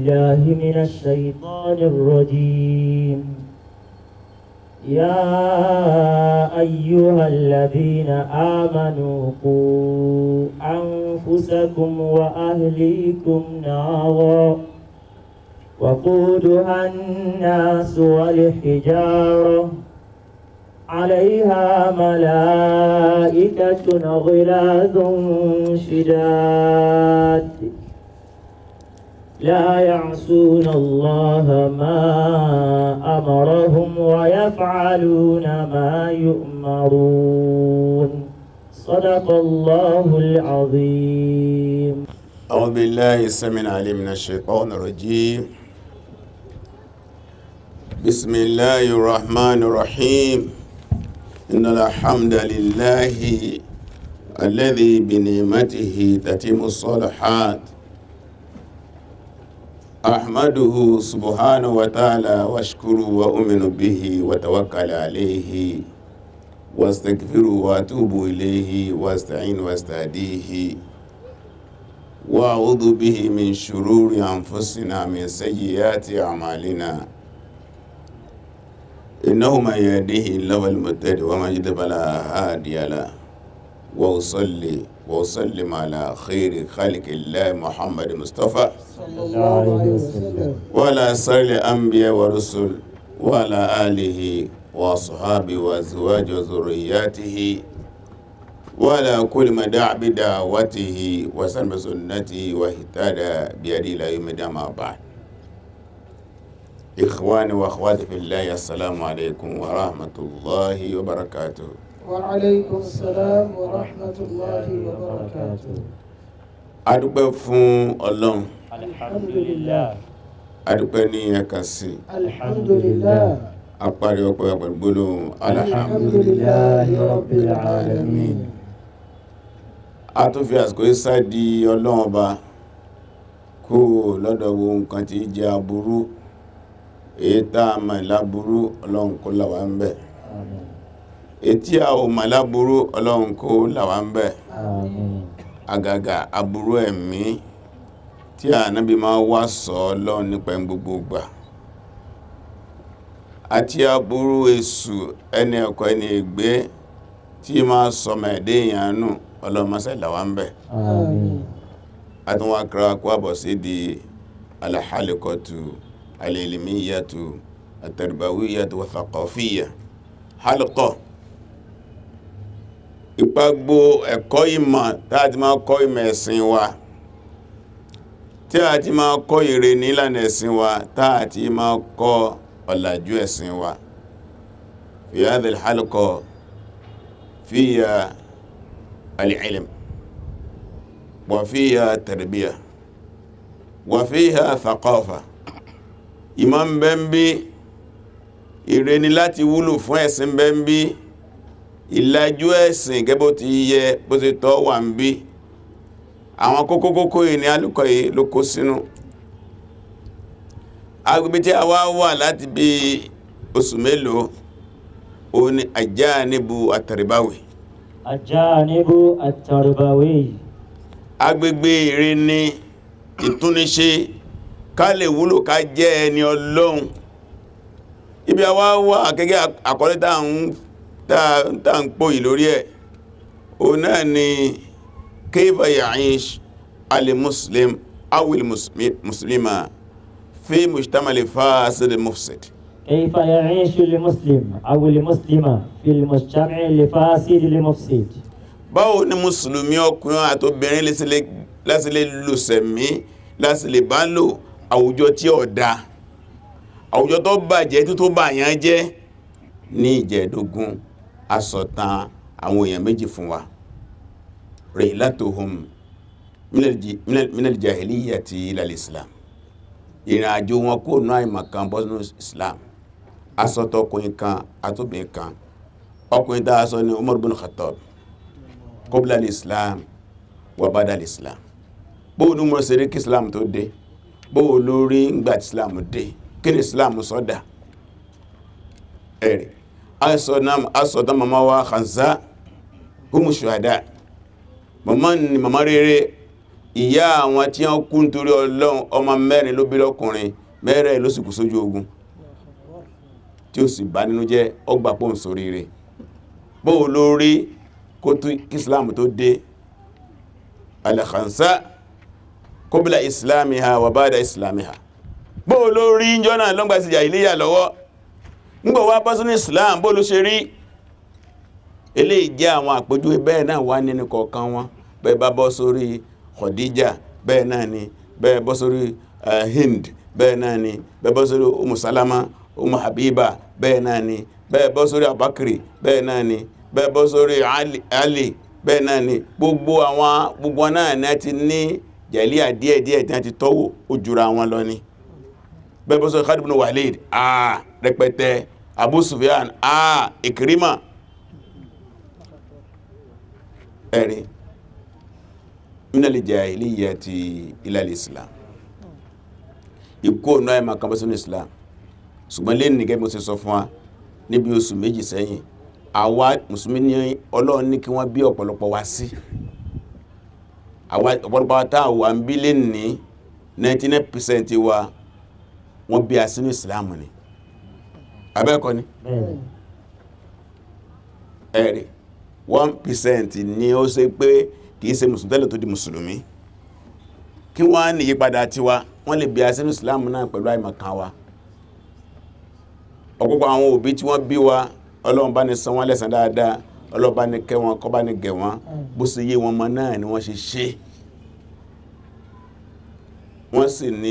بالله من الشيطان الرجيم يا أيها الذين آمنوا قوا أنفسكم وأهليكم نارا وقودها الناس والحجارة عليها ملائكة غلاظ شداد لا يعصون الله ما أمرهم ويفعلون ما يؤمرون صدق الله العظيم أعوذ بالله السميع العليم من الشيطان الرجيم بسم الله الرحمن الرحيم إن الحمد لله الذي بنعمته تتم الصالحات أحمده سبحانه وتعالى واشكره وأؤمن به وتوكل عليه واستغفره وأتوب إليه واستعين واستهديه وأعوذ به من شرور أنفسنا من سيئات أعمالنا إنه من يهده الله المهتدي ومن يضلل فلا هادي له وأصلي وأسلم على خير خلق الله محمد مصطفى صلى الله عليه وسلم وعلى سائر الأنبياء والرسل وعلى آله وأصحابه وأزواجه وذرياته وعلى كل من دعا بدعوته وسلم بسنته واهتدى بهديه إلى يوم الدين أما بعد إخواني وأخواتي في الله السلام عليكم ورحمة الله وبركاته وعليكم السلام ورحمة الله وبركاته adúpẹ́ fún ọlọ́run الحمد لله adúpẹ́ ní ẹ̀kan sí الحمد لله apárí ọpẹ́ pẹ̀lú gbólóhùn الحمد alhamdulillah لله رب العالمين a tún fi àsìkò ìsá di ọlọ́run ọba kó lọ́dọ̀ wo nǹkan tí jẹ́ aburú èyí tá a mọ̀ láburú ọlọ́run kó làwà ń bẹ̀ آمين ètí a ò mọ̀ láburú ọlọ́run kó làwà ń bẹ̀ آمين àgàgà aburú ẹ̀mí tí ànábì máa wá sọ ọlọ́run nípa ẹni gbogbo gbà àti aburú èṣù ẹni ẹ̀kọ́ ẹni ègbé tí máa sọmọ ẹ̀dẹ́ ìyànú ọlọ́run máa sẹ́lẹ̀ ń bẹ̀ آمين àtúnwà kíra kó àbọ̀ sí di alhalikọtù alìlìmíyàtù àtàrìbàwíyàtù wàthàkọ̀fíyà halkọ̀ ìpagbó ẹ̀kọ́ ìmọ̀ táà ti máa kọ́ ìmọ̀ ẹ̀sìn wa tí a ti máa kọ́ ìrè nílànà ẹ̀sìn wa táà ti máa kọ́ ọ̀làjú ẹ̀sìn wa fi hadhihi alhalqa fiya al-ilm وفيها تربية وفيها ثقافة ìmọ̀ ń bẹ ń bí ìrẹni láti wúlò fún ẹ̀sìn bẹ ń bí ìlàjú ẹ̀sìn gẹ́bó ti yẹ bó ti tọ́ wà ń bí àwọn kókó kókó yìí ni alùkọ́ yìí ló kó sínú agbègbè tí a wá wà láti bí oṣù mélòó o ní àjá níbu àtàríbáwì الجانب التربوي agbègbè ire ní ìtúnníṣe ká lè wúlò ká jẹ́ ẹni ọlọ́run ibi a wá wà gẹ́gẹ́ àkọlé tá ń tá ń pò yìí lórí ẹ̀ o náà ni kayfa ya'ish al-muslim awil muslima fi mujtamal fasid mufsid كيف يعيش المسلم أو المسلمة في المجتمع الفاسد المفسد báwo ni mùsùlùmí ọkùnrin àtobìnrin láti lè lò sẹ̀mí láti lè bá lò àwùjọ tí ó dá àwùjọ tó bàjẹ́ tó tó bàyàn jẹ́ ní ìjẹ̀dógún asọ̀tàn àwọn èèyàn méjì fún wa rihlatuhum minal jahiliyyati ilal islam ìrìn àjò wọn kó nú àìmọ̀kan bọ́sùn islam asọ̀tọ̀ ọkùnrin kan àtóbìnrin kan ọkùnrin tá a sọ ní Umar bin Khattab kọbílá islam wà bádá islam bóò ní mọ́ sí rí kí islam tó dé bóò lórí ngbà tí islam dé kí ni islam sọ́dá ẹ̀rẹ̀ asọ̀dá mama wa Khansa humu shuhada mama ni mama rere ìyá àwọn tí wọ́n kú nítorí ọlọ́run ọmọ mẹ́rin ló bí lọ́kùnrin mẹ́rẹ̀ ló sì kú sójú ogun tí ó sì bá nínú jẹ́ ọgbà pọ̀ sórí rẹ̀ bóò lórí kó tó kí islam tó dé al-khansa qabla islamiha wa ba'da islamiha bóò lórí jọ́nà lọ́gbà sí jàhílíyà lọ́wọ́ nígbà wá bá sínú islam bóò ló ṣe rí eléyìí jẹ́ àwọn àpèjúwe bẹ́ẹ̀ náà wá nínú kọ̀ọ̀kan wọn bẹ́ẹ̀ bá bọ́ sórí Khadija bẹ́ẹ̀ náà ni bẹ́ẹ̀ bọ́ sórí eh, Hind bẹ́ẹ̀ náà ni bẹ́ẹ̀ bọ́ sórí Umu Salama Umu Habiba bẹ́ẹ̀ náà ni bẹ́ẹ̀ bọ́ sórí Abakiri bẹ́ẹ̀ náà ni bẹ́ẹ̀ bọ́ sórí Ali, Ali bẹ́ẹ̀ náà ni gbogbo àwọn gbogbo wọn náà náà ti ní jẹ̀líà díẹ̀díẹ̀ tí wọ́n ti tọ́wò ó jura wọn lọ ni bẹ́ẹ̀ bọ́ sórí Khalid ibn Walid ah rẹpẹtẹ Abu Sufyan ah Ikrima ẹ̀rí minali jahiliyyati ila al-islam ikú ọ̀nà ẹ̀mà kan bọ́ sínú islam ṣùgbọ́n lè nìgẹ́ mo ti sọ fún wa níbi oṣù méjì sẹ́yìn àwa mùsùlùmí ní ọlọ́run ní kí wọ́n bí ọ̀pọ̀lọpọ̀ wá sí àwa ọ̀pọ̀lọpọ̀ wa tá wà ń bí lè ní 99% wa wọ́n bí a sínú islam ni abẹ́ẹ̀kọ́ ni bẹ́ẹ̀ni ẹ̀rí 1% ni ó ṣe pé kìí ṣe mùsùlùmí tẹ́lẹ̀ tó di mùsùlùmí kí wọ́n á ní ìyípadà tiwa wọ́n lè bí a sínú islam náà pẹ̀lú àìmọ̀kan wa ọ̀pọ̀pọ̀ àwọn òbí tí wọ́n bí wa ọlọ́run bá ní san wọ́n lẹ́san dáadáa ọlọ́run bá ní kẹ́ wọn kọ́ bá ní gẹ̀ wọ́n bó ṣe yé wọn mọ́ náà ni wọ́n ṣe ṣe wọ́n sì ní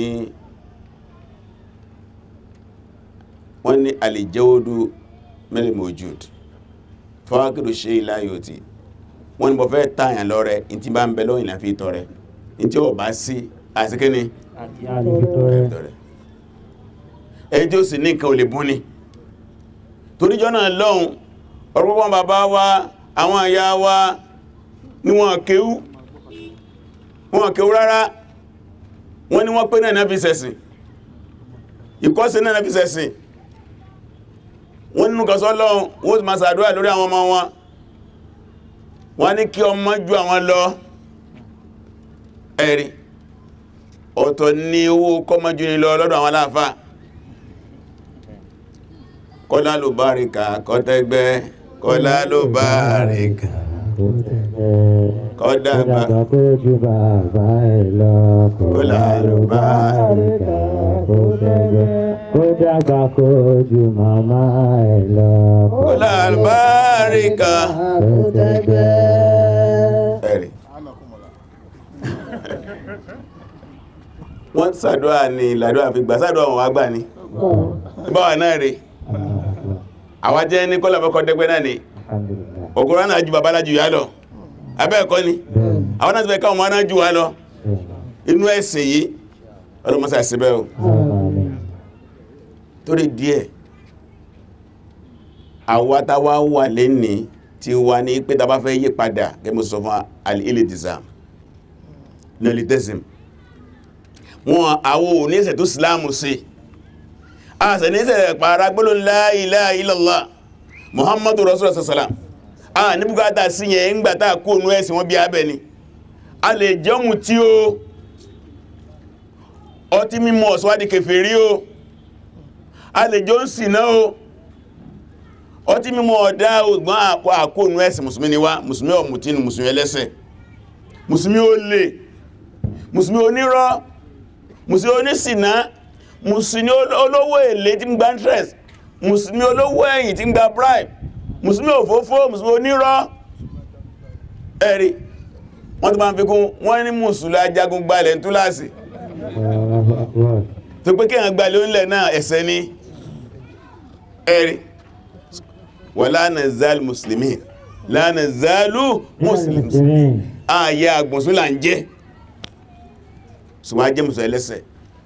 wọ́n ní àlèjẹ́wódú mẹ́lẹ̀ mojúd fọ́wákìrò ṣe ìláyòtì wọ́n ní mo fẹ́ tààyàn lọ́rẹ in tí bá ń bẹ lọ́yìn láfi ìtọrẹ in tí ó bá sí àsìkíní àti àlejò rẹ̀ ìtọrẹ ẹni tí ó sì ní nǹkan ò lè bú ni toríjọ́ náà lọ́hun ọ̀rọ̀pọ̀ bàbá wa àwọn àyà wa ní wọn kéwú wọn kéwú rárá wọ́n ní wọ́n pé náà náà fi ṣẹ̀sìn ìkọ́sí náà náà fi ṣẹ̀sìn wọ́n nínú kọsọ́ lọ́hun wọ́n ti máa ṣàdúrà lórí àwọn ọmọ wọn wọ́n ní kí ọmọ ju àwọn lọ ẹ̀rí ọ̀tọ̀ ní owó kọmọjú ní lọ lọ́dọ̀ àwọn aláàfáà kọ́lá ló bá rí ká kọ́tẹ́gbẹ́ kọ́lá ló bá rí ká kó tẹ̀lẹ̀ kọ́dà kó bá dàgbà kó ju bàbá ẹ̀ lọ kó lálùbáríkà kó tẹ̀lẹ̀ kó dàgbà kó ju màmá ẹ̀ lọ kọ́lá bá rí ká kó tẹ̀lẹ̀. ẹ̀rí wọ́n ṣàdúrà ní ìlàdúrà fi gbà ṣàdúrà wọn wá gbà ní báwa náà rí àwa jẹ́ ní kọ́lá fọ́kọ́ dẹ́gbẹ́ náà ni Alhamdulillah. ògùnrán náà ju bàbá lájú yá lọ abẹ́ẹ̀kọ́ ni àwọn náà ti fẹ́ káwọn ọmọ náà jù wá lọ inú ẹ̀sìn yìí ọlọ́mọsá síbẹ̀ o Àmín. torí díẹ̀ àwátáwá wà lẹ́ni tí wà ní pé tàbá fẹ́ yí padà gẹ́mù sọ fún al-iltizam nolitesm wọn àwọ oníṣẹ́ tó sílámù sí àṣẹ níṣẹ́ pàrà gbọ́lọ̀ la ilaha illallah muhammadu rasulullah sallam a ní bùkátà sí yẹn ń gbàtà kó nú ẹ̀sìn wọn bí abẹ ni a lè jẹ́mù tí ó ọtí mímọ̀ ọ̀sọ́wádìí kèfèrí o a lè jọ ń sìná o ọtí mímọ̀ ọ̀dá ògbọ́n àkọ́ àkóònú ẹ̀sìn musulmi ni wá musulmi ọ̀mùtínú musulmi ẹlẹ́sẹ̀ musulmi olè musulmi onírọ́ musulmi onísìná musulmi olówó èlé tí ń gba interest musulmi olówó ẹ̀yìn tí ń gba bribe musulmi òfófó musulmi onírọ́ ẹ̀rí wọ́n tó bá ń fi kún wọ́n ní musulmi ajagun gbalẹ̀ ń túláàsì Allahu Akbar. tó pé kíyàn gbalẹ̀ oúnlẹ̀ náà ẹ̀ṣẹ̀ ni ẹ̀rí wala nazal muslimin la nazalu muslims Muslimin. ààyè àgbọ̀nsún là ń jẹ́ ṣùgbọ́n a jẹ́ mùsùn ẹlẹ́sẹ̀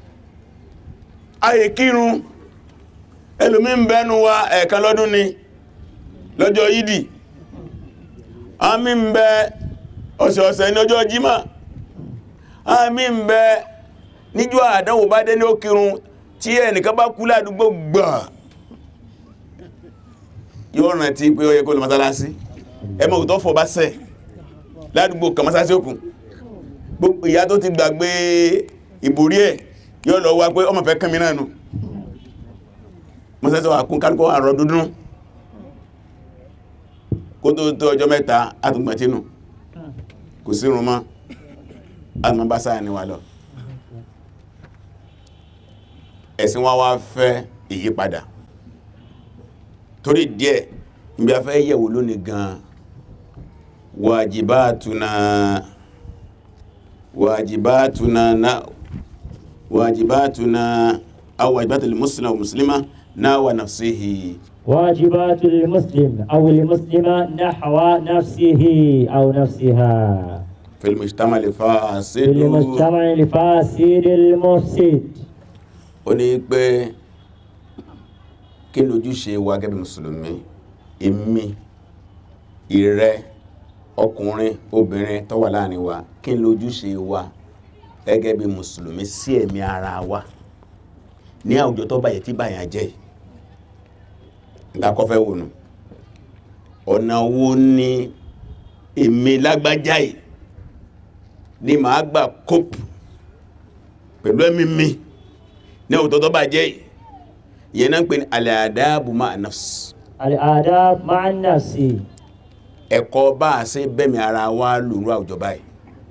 ayè kírun ẹlòmí ń bẹ́nu wa ẹ̀ẹ̀kan lọ́dún ni lọ́jọ́ yídì àmì ń bẹ ọ̀sẹ̀ọ̀sẹ̀ ní ọjọ́ jímà àmì ń bẹ níjọ́ àdánwò bá dé ní ó kírun tí ẹnìkan bá kú ládùúgbò gbà yóò rántí pé ó yẹ kó lọ mọ́sálásí ẹmọ òtọ́ fọ́ bá sẹ́ ládùúgbò kan mọ́sálásí òkun gbogbo ìyá tó ti gbàgbé ìborí ẹ̀ yóò lọ wá pé ọmọ fẹ́ kán mi náà nù mọ́sẹ́sọ́ àkún kálùkọ́ àrọ̀ dúdún kó tó tó ọjọ́ mẹ́ta àtùgbàtínù kò sí rún mọ́ àtùmọ̀ bá sáà ní wà lọ ẹ̀sìn wá wá fẹ́ ìyípadà torí díẹ̀ níbi afẹ́ yẹ̀wò lónìí gan wàjìbátuna wàjìbátuna na wàjìbátuna aw wàjìbátul muslima wa muslima náà wà nafsihi واجبات المسلم أو المسلمة نحو نفسه أو نفسها fil mujtama في fasidu المجتمع الفاسد المفسد ó ní pé kí lójúṣe wa gẹ́gẹ́ bí mùsùlùmí èmi ìrẹ ọkùnrin obìnrin tó wà láàrin wa kí lójúṣe wa gẹ́gẹ́ bí mùsùlùmí sí ẹ̀mí ara wa ní àwùjọ tó báyẹ̀ tí báyà jẹ́ ìdákọ́fẹ́ wònú ọ̀nà wo ni èmi lágbájá yìí ni màá gbà kópù pẹ̀lú ẹ̀mí mi ní àwùjọ tó bá jẹ́ yìí ìyẹn náà ń pè ní al-adabu ma'a nafs الآداب مع النفس ẹ̀kọ́ bá a ṣe bẹ́mi ara wa lòrú àwùjọ báyìí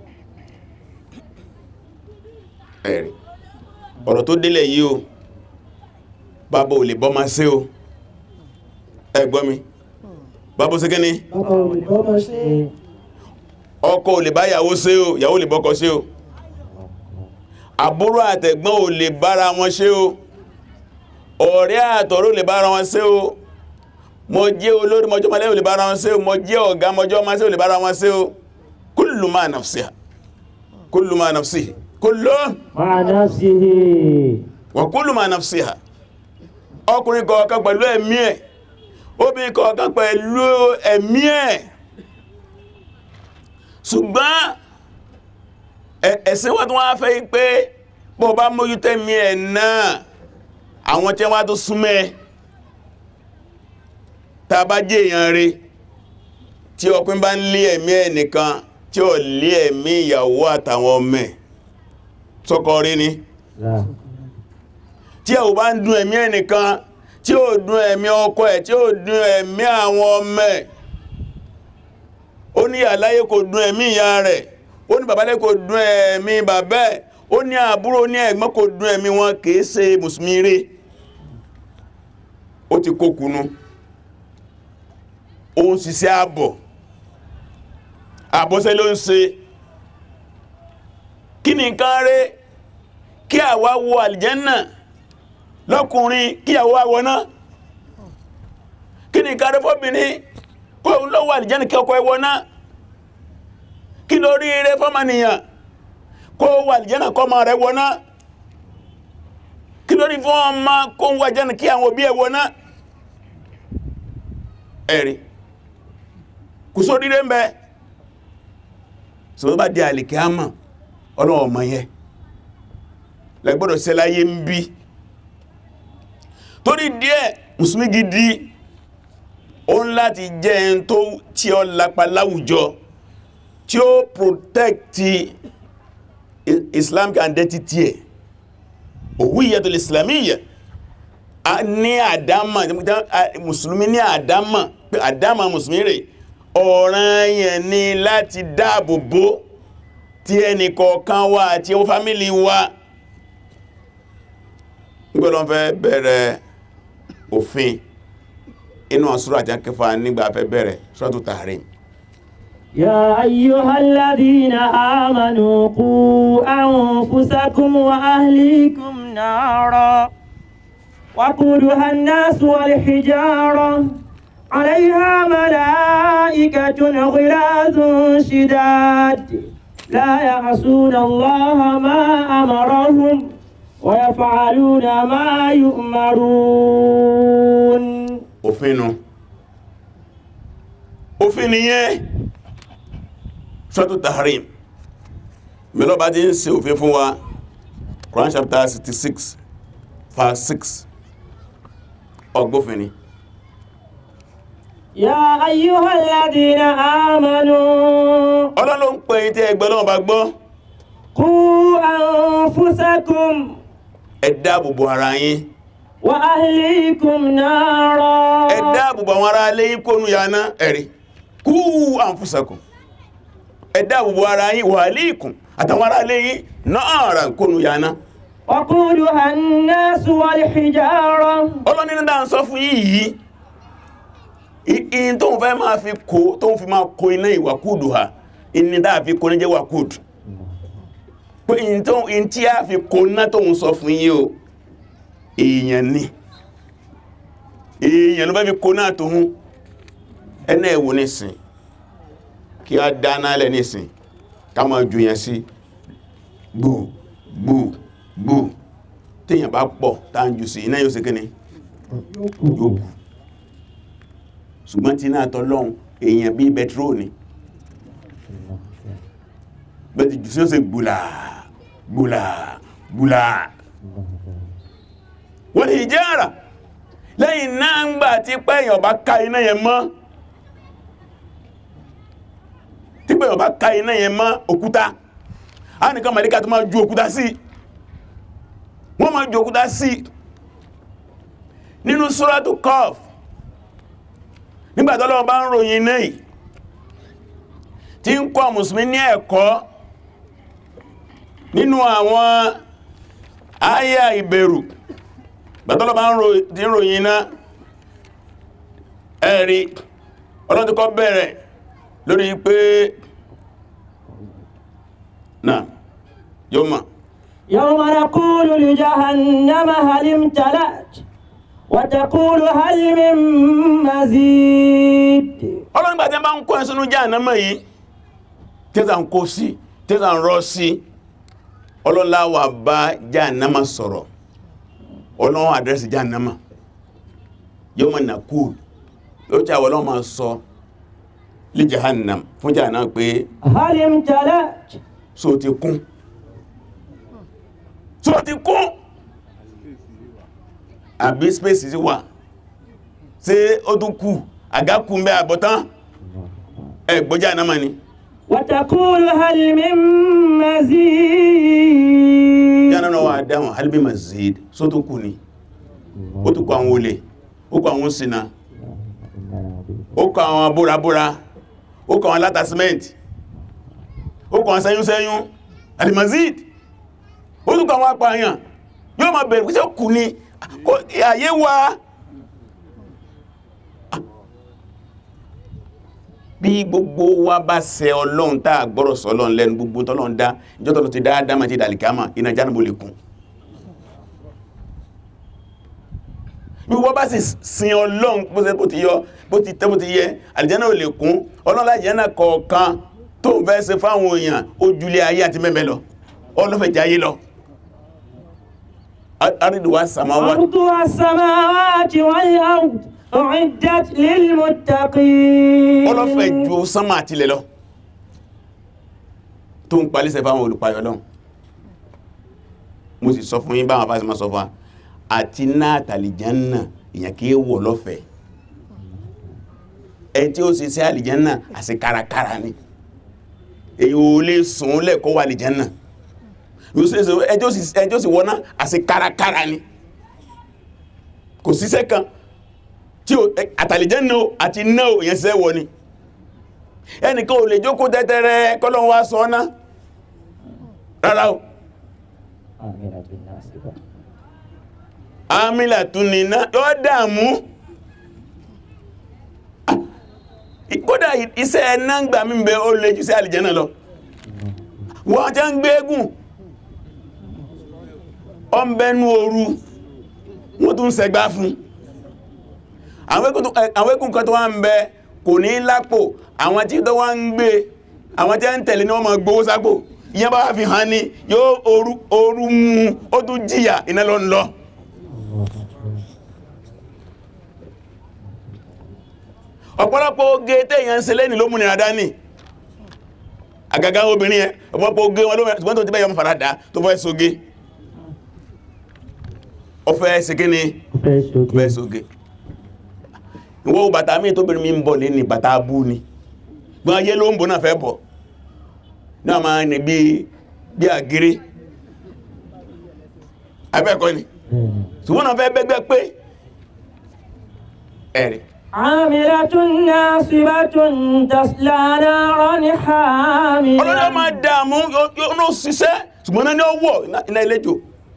ẹ̀rì ọ̀rọ̀ tó délẹ̀ yìí o bàbá ò lè bọ́ ma ṣe o ẹ gbọ́ mi bàbá ṣe kíní bàbá olùkọ́ máa ṣe ọkọ ò lè bá yàwó ṣe o yàwó lè bọ́kọ ṣe o àbúrò àtẹ̀gbọ́n ò lè bára wọn ṣe o ọ̀rẹ́ àtọ̀rẹ́ ò lè bára wọn ṣe o mo jẹ́ olórí mọjọ́ mọ́lẹ́ ò lè bára wọn ṣe o mo jẹ́ ọ̀gá mọjọ́ máa ṣe ò lè bára wọn ṣe o kullu ma nafsiha kullu ma nafsihi kullu مع نفسه wa kullu ma nafsiha ọkùnrin kọ̀ọ̀kan pẹ̀lú ẹ̀mí ẹ̀ obìnrin kọ̀ọ̀kan pẹ̀lú ẹ̀mí ẹ̀ ṣùgbọ́n ẹ̀- ẹ̀sìn wọ́n tó wá fẹ́ yí pé bọ́ bá mójú tẹ́mí ẹ̀ náà àwọn tí wọ́n tó súnmẹ́ tá a bá jẹ́ èèyàn rẹ̀ tí ọkùnrin bá ń lé ẹ̀mí ẹ̀ nìkan tí ó lé ẹ̀mí ìyàwó àtàwọn ọmọ ẹ̀ sọ́kọ rí ni لا tí ẹ̀ ò bá ń dùn ẹ̀mí ẹnìkan tí ó dùn ẹ̀mí ọkọ ẹ̀ tí ó dùn ẹ̀mí àwọn ọmọ ẹ̀ ó ní àláyé kò dùn ẹ̀mí ìyá rẹ̀ ó ní bàbálẹ́ kò dùn ẹ̀mí bàbá ẹ̀ ó ní àbúrò ó ní ẹ̀gbọ́n kò dùn ẹ̀mí wọn kìí ṣe mùsùlùmí rí ó ti kó kunu ó ń ṣiṣẹ́ àbọ̀ àbọ̀ṣẹ́ ló ń ṣe kí ni nǹkan rẹ̀ kí àwa wọ àlìjẹ́nà lọ́kùnrin kí àwa wọ náà kí ni nǹkan rẹ̀ fọ́bìnrin kó lọ́wọ́ àlìjẹ́nà kí ọkọ ẹwọ náà kí ló rí rẹ̀ fọ́mànìyàn kó wọ àlìjẹ́nà kọ́ ma rẹ̀ wọ náà kí ló rí fún ọmọ kó wọ àlìjẹ́nà kí àwọn òbí ẹwọ náà ẹ̀rí kò sórí rẹ̀ ń bẹ sọ bá di àlìkẹ́ àmà ọlọ́wọ́ ọmọ yẹn lẹ́gbọ́dọ̀ ṣe láyé ń bí torí díẹ̀ mùsùlùmí gidi ó ń láti jẹ́ ẹn tó tí ó lápa láwùjọ tí ó protect i- islamic identity ẹ̀ òwúyẹ̀tò islamiyya a ní àdámà mùsùlùmí ní àdámà pé àdámà mùsùlùmí rẹ̀ ọ̀ranyàn ni láti dáàbò bò tí ẹnì kọ̀ọ̀kan wa àti ó fámílì wa gbọ́dọ̀ fẹ́ bẹ̀rẹ̀ òfin inú àsúrà àti akẹfà nígbà fẹ́ bẹ̀rẹ̀ Suratu Tahrim يا أيها الذين آمنوا قوا أنفسكم وأهليكم نارا وقودها الناس والحجارة عليها ملائكة غلاظ شداد لا يعصون الله ما أمرهم ويفعلون ما يؤمرون òfin nu òfin nìyẹn Suratu Tahrim mẹ́lọ́bá ti ń ṣe òfin fún wa Quran chapter 66 verse 6 ọgbófin ni يا أيها الذين آمنوا ọlọ́lọ́ ń pè tí ẹgbẹ́ lọ́wọ́ bá gbọ́ قوا أنفسكم ẹ dáàbòbò ara yín وأهليكم نارا ẹ dáàbòbò àwọn ará ilé yín kónú yaná ẹ̀rí kú àǹfùsàkùn ẹ dáàbòbò ara yín wà líìkùn àtàwọn ará ilé yín náà rà kónú yaná وقودها الناس والحجارة ọlọ́ni ní dáa ń sọ fún yìí in tó ń fẹ́ máa fi kó tó ń fi máa kó iná ìwàkúdù ha in dáa fi kó ní jẹ́ wàkúdù pé in tó in tí a fi kó ná tó ń sọ fún yìí o èèyàn ni èèyàn ló fẹ́ fi kó náà tó hún ẹnà ẹ̀wò nísìn kí a dáná lẹ́ nísìn ká máa jù yẹn sí gbù gbù gbù téèyàn bá pọ̀ tá ń jù sí iná yóò sí kíni yóò kù ṣùgbọ́n tí náà tọ́lọ́un èèyàn bí bẹtró ni bẹ́ẹ̀ ti jù sí ó sì gbùlà gbùlà gbùlà wọ́n ni ìjára lẹ́yìn náà ń gbà tí pẹ́yàn bá ká iná yẹn mọ́ tí pẹ́yàn bá ká iná yẹn mọ́ òkúta a nìkan màlíkà tó máa ju òkúta sí wọ́n máa ju òkúta sí nínú Suratu Qaf nígbàtí Ọlọ́run bá ń ròyìn náà tí ń kọ́ mùsùlùmí ní ẹ̀kọ́ nínú àwọn àyà ìbẹ̀rù gbàtọ́lọ́ bá ń ròyìn náà ẹ̀rí Ọlọ́run ti kọ́ bẹ̀rẹ̀ lórí pé náà yóò mọ̀ يوم نقول لجهنم هل امتلأت وتقول هل من مزيد Ọlọ́run gbàtí bá ń kọ́ ẹ̀sùnú Jahannama yìí tẹ́sà ń kó sí tẹ́sà ń rọ́ sí ọlọ́láwà bá Jahannama sọ̀rọ̀ ọlọ́run àdírẹ́sì Jahannama yawma naqul yóò tí àwọn ọlọ́run máa sọ li Jahannam fún Jahannama pé هل امتلأت so ti kún so ti kún àbí space sí wà ṣé ó tún kù àgákù ń bẹ àbọ̀tán ẹgbọ́ Jahannama ni وتقول هل من مزيد Jahannama wà dáhùn hal min mazid so tún kù ni ó tún kọ àwọn olè ó kọ àwọn sinà ó kọ àwọn búrabúra ó kọ àwọn látàsímẹ́ntì ó kọ àwọn sẹ́yúnsẹ́yún alimazid ó tún kọ àwọn apààyàn yóò máa bẹ̀rẹ̀ pẹ́sẹ̀ kù ní kò- àyè wa bí gbogbo wa bá ṣẹ ọlọ́run tá a gbọ́rọ̀ sọ ọlọ́run lẹ́nu gbogbo tọ́lọ́run dá ìjọ́ tọ́lọ́ ti dáadáa máa ti dàlìkámà iná jánàbò lè kún bí wọ́n bá sì sin ọlọ́run bó ṣe bó ti yọ bó ti tẹ́ bó ti yẹ àlìjánà ò lè kún ọlọ́lá àlìjánà kọ̀ọ̀kan tó ń fẹ́ ṣe fáwọn èèyàn ojúlé ayé àti mẹ́mẹ́ lọ ọlọ́fẹ̀jẹ̀ ayé lọ àrídùwà sàmáwá عرضها السماوات والأرض أعدت للمتقين ọlọ́fẹ̀ ju sánmà àtilẹ̀ lọ tó ń palẹ́sẹ̀ fáwọn olùpayọ̀ lọ mo sì sọ fún yín báwọn afásí ma sọ fún wa àti náà tàlìjánà èyàn kí é wọ̀ lọ́fẹ̀ẹ́ ẹ tí ó sì sí àlìjánà àti kárakára ni èyí ò lè sùn lẹ́kọ́ wà àlìjánà ẹjọ́ sì wọ́ná àti kárakára ni kò síṣẹ́ kan tí ó àtàlìjẹ́ náà àti náà èyàn ṣiṣẹ́ wọ ni ẹnìkan ò lè jókòó tẹ́tẹ́rẹ́ kọ́lọ́n wá sọ ọ́nà rárá o àmìlà tún ní iná yọ́ dàmú kódà iṣẹ́ ẹ̀nà ń gbà mí bẹ ó lè jù sí àlìjẹ́ náà lọ wọ́n jẹ́ ń gbégùn ọmọbẹ̀nú ooru wọ́n tún sẹgbá fún àwọn ẹkùn kan tó wá ń bẹ kò ní lápò àwọn tí tó wá ń gbé àwọn tí a ń tẹ̀lé ní wọ́n ma gbówó sápò ìyẹn bá wá fi hàn ní yóò ooru mú ó tún jìyà iná lọ ń lọ ọ̀pọ̀lọpọ̀ oge téèyàn ń ṣe lẹ́ni ló múnira dání àgàgà obìnrin ẹ ọ̀pọ̀lọpọ̀ oge wọn ló mẹ́rin tó ti bẹ́yọ̀ farada tó fẹ́ sóge ó fẹ́ ṣe kí ni ó fẹ́ sóge ìwọ́ bàtà mí tó bẹ̀rẹ̀ mi ń bọ̀ lé ní bàtà abú ni gbọ́n ayé ló ń bọ̀ náà fẹ́ bọ̀ náà máa ní bí bí àgírí abẹ́ẹ̀kọ́ ni bẹ́ẹ̀ni ṣùgbọ́n náà fẹ́ bẹ́gbẹ́ pé ẹ̀rì عاملة ناصبة تصلى نارا ọlọ́dẹ́ حامية máa dààmú yóò ní ṣiṣẹ́ ṣùgbọ́n náà ní ọwọ́ iná ilẹ́jò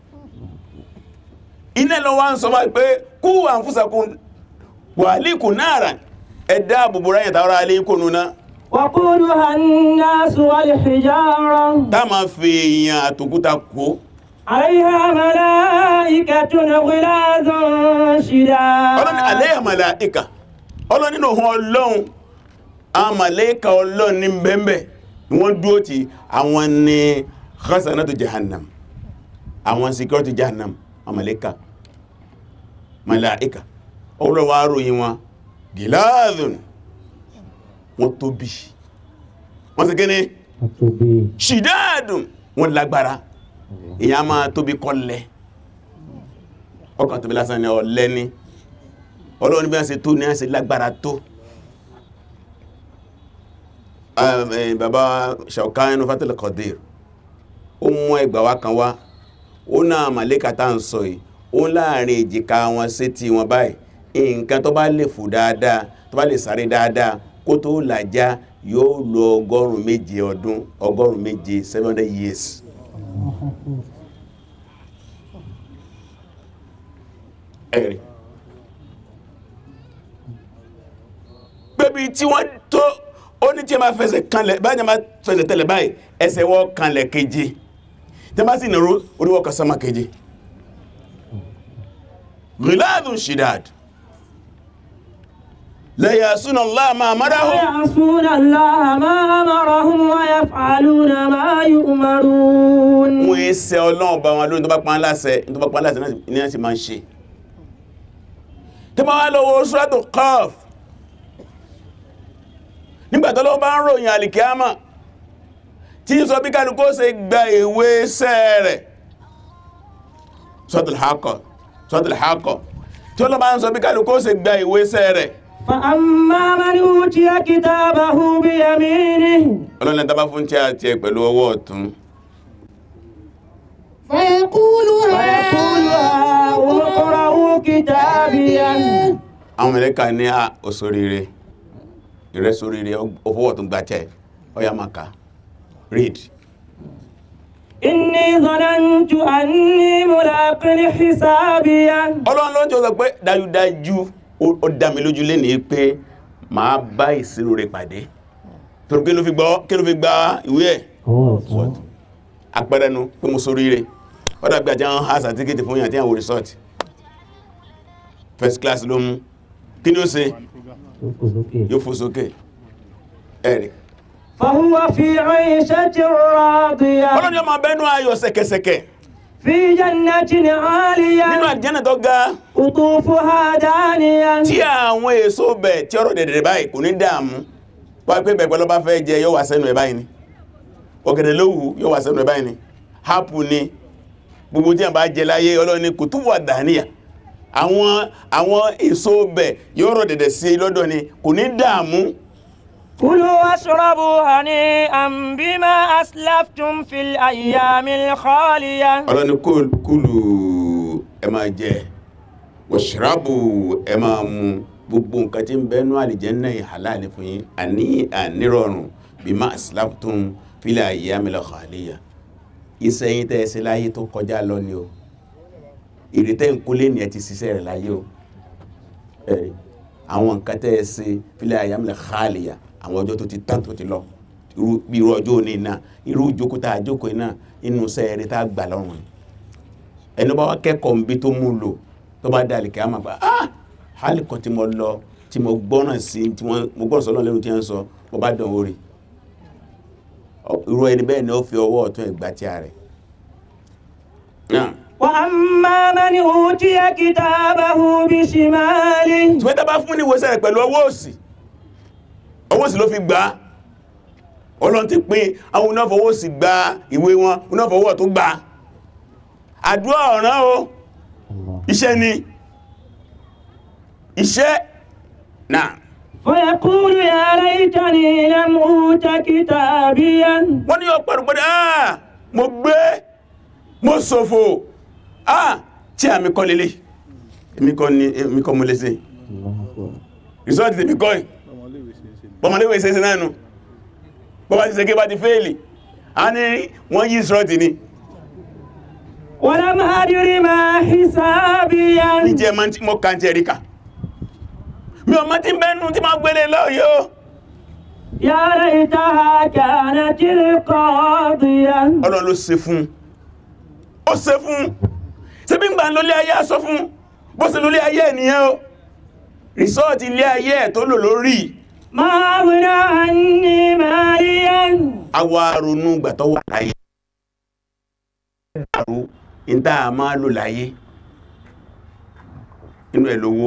iná lọ wá ń sọ máa pé kú àǹfúsàkún wà líkù náàrà ẹ̀dá àbùbùrá yẹ̀ta ọ̀rọ̀ alẹ́kùn núná وقودها الناس والحجارة tá máa fi èèyàn àtòkúta kó عليها ملائكة غلاظ ọlọ́ni شداد alẹ́ àmàlàíkà ọlọ́ni nínú ohun ọlọ́run àmàlẹ́kà ọlọ́run ní bẹ́ẹ̀bẹ̀ ni wọ́n dúró ti àwọn ni khasanatu jahannam àwọn security jahannam àmàlẹ́kà màláíkà ọlọ́wọ́ aróyìn wọn gíláàdùn wọ́n tóbi wọ́n sì kíní wọ́n tóbi ṣìdáàdùn wọ́n lágbára èyàn máa tóbi kọ́lẹ̀ ọkàn tóbi lásán ni ọ̀lẹ ni ọlọ́run bí wọ́n ṣe tó ní wọ́n ṣe lágbára tó Um, eh, bàbá Shawkani Fatul Qadir ó mú ẹgbà wá kan wá ó náà màlẹ́kà tá ń sọ yìí ó láàrin èjìká wọn sí ti wọn báyìí nǹkan tó bá lè fò dáadáa tó bá lè sáré dáadáa kó tó làjá yóò lo ọgọ́rùn méje ọdún ọgọ́rùn méje 700 years ẹ̀rí pẹ̀bí tí wọ́n tó ó ní tí a máa fẹsẹ̀ kanlẹ̀ báyìí a máa fẹsẹ̀ tẹ̀lẹ̀ báyìí ẹsẹ̀ wọ́n kanlẹ̀ keje tí a máa sì nàró oríwọ́ kasama keje ghiladun shidad la yasuna Allah ma amarahum يعصون الله ما أمرهم ويفعلون ما يؤمرون wọ́n yé sẹ ọlọ́run bá wọn lórí tó bá pán láṣẹ tó bá pán láṣẹ náà ní ẹ̀ sì máa ń ṣe tó bá wá lọ́wọ́ Suratu Qaf nígbàtí Ọlọ́run bá ń ròyìn alìkíámà tí ń sọ bí kálukú ṣe gba ìwé iṣẹ́ rẹ̀ Suratul Haqqah Suratul Haqqah tí Ọlọ́run bá ń sọ bí kálukú ṣe gba ìwé iṣẹ́ rẹ̀ فأما من أوتي كتابه بيمينه Ọlọ́run lẹ́ta bá fún tí a tiẹ̀ pẹ̀lú ọwọ́ ọ̀tún فيقول ويقول هاؤم اقرءوا كتابيه àwọn mẹ́lẹ́kà ní à òsòrire ìrẹsòrire ọfọwọ́ tó gbàtẹ̀ ọya maka read إني ظننت أني ملاق حسابيه ọlọ́run ló ń jọ sọ pé dájúdájú ó ó dá mi lójú lé ní pé máa bá ìṣirò rẹ̀ pàdé torí kí ló fi gbọ́ kí ló fi gba ìwé ẹ̀ ọwọ́ ọ̀tún àpẹẹrẹ nu pé mo sórí rẹ̀ ó dàbí àti àwọn ha sàtíkìtì fún yàn tí àwọn resort first class ló mú kí ni ó ṣe tó kò lókè yóò fò sókè ẹ̀rì فهو في عيشة راضية ọlọ́run yóò máa bẹ́nu ayọ̀ sẹ̀kẹ̀sẹ̀kẹ̀ في جنة nínú عالية àjẹ́nà tó ga قطوفها دانية tí àwọn èso bẹ̀ tí ọ̀rọ̀ dẹ̀dẹ̀ báyìí kò ní dààmú wá pé bẹ̀gbẹ̀ lọ bá fẹ́ jẹ yóò wà sẹ́nu ẹ̀ báyìí ni ọ̀gẹ̀dẹ̀ lówù yóò wà sẹ́nu ẹ̀ báyìí ni hápù ni gbogbo tí a bá jẹ láyé ọlọ́ni kò tún wà dàníyà àwọn àwọn èso bẹ̀ yóò rọ̀ dẹ̀dẹ̀ sí lọ́dọ̀ ni kò ní dààmú كلوا واشربوا هنيئا بما أسلفتم في الأيام الخالية ọlọ́ni kúlù kúlù ẹ máa jẹ wọ̀ṣìrábù ẹ máa mu gbogbo nǹkan tí ń bẹ́nu àlìjẹ́nnà ìhàláàlì fún yín àní ànírọ̀rùn bí má àsìláàtún fílẹ̀ àyíyámilẹ̀ khaliya iṣẹ́ yín tẹ́ ẹ sí láyé tó kọjá lọ ni o ìrètẹ́ ń kólé ní ẹ ti ṣiṣẹ́ rẹ̀ láyé o ẹ̀rí àwọn nǹkan tẹ́ ẹ sí fílẹ̀ àyíyámilẹ̀ khaliya àwọn ọjọ́ tó ti tán tó ti lọ irú bí irú ọjọ́ òní náà irú ìjókòó tá a jókòó iná inú sẹ́ẹ̀rẹ́ tá a gbà lọ́rùn yìí ẹni bá wá kẹ́kọ̀ọ́ nbí tó mú lò tó bá dá àlìkẹ́ àmà pa ah hálìkọ́ tí mo lọ tí mo gbọ́ràn sí tí wọ́n mo gbọ́ràn sọ́lọ́ lẹ́nu tí wọ́n sọ mo bá dán orí irú ẹni bẹ́ẹ̀ ni ó fi ọwọ́ ọ̀tún ẹ̀gbá tí a rẹ̀ وأما من أوتي كتابه بشماله tí wọ́n tá bá fún ní ìwòsàn rẹ̀ pẹ̀lú ọwọ́ òsì ọwọ́ òsì ló fi gbà á ọlọ́run ti pín àwọn onáfọwọ́ òsì gba ìwé wọn onáfọwọ́ tó gbà á àdúrà ọ̀ràn o Allah iṣẹ́ ni iṣẹ́ náà فيقول يا ليتني لم أوت كتابيا wọ́n ní ọ̀pọ̀ àrùgbọ́dá àà mo gbé mo ṣòfò ah tí àmì kọ́ lélẹ̀ èmi kọ́ ni èmi kọ́ mo lè ṣe result tèmi kọ́ ẹ̀ bọ́mọléwé ṣe ṣe náà nù bọ́bá ti ṣe kí bá ti fẹ́ẹ̀lì a ní wọ́n yí ìṣọ́tì ni ولم أدر ما حسابيا ní jẹ́ ma tí mọ́ kàntì ẹ̀ríkà mi ò mọ́ tí bẹ́nu tí máa gbélé lọ́yọ́ يا ليتها كانت القاضية ọlọ́run ló ṣe fún ó ṣe fún ṣe bí ń gbà lólé ayé sọ fún bó ṣe lólé ayé ènìyàn o rìsọ́ọ̀tì ilé ayé ẹ̀ tó lò lórí ما أغنى عني ماليا awọ aronú gbà tó wà láyé àrò ìdá a máa lò láyé inú ẹ̀ lówó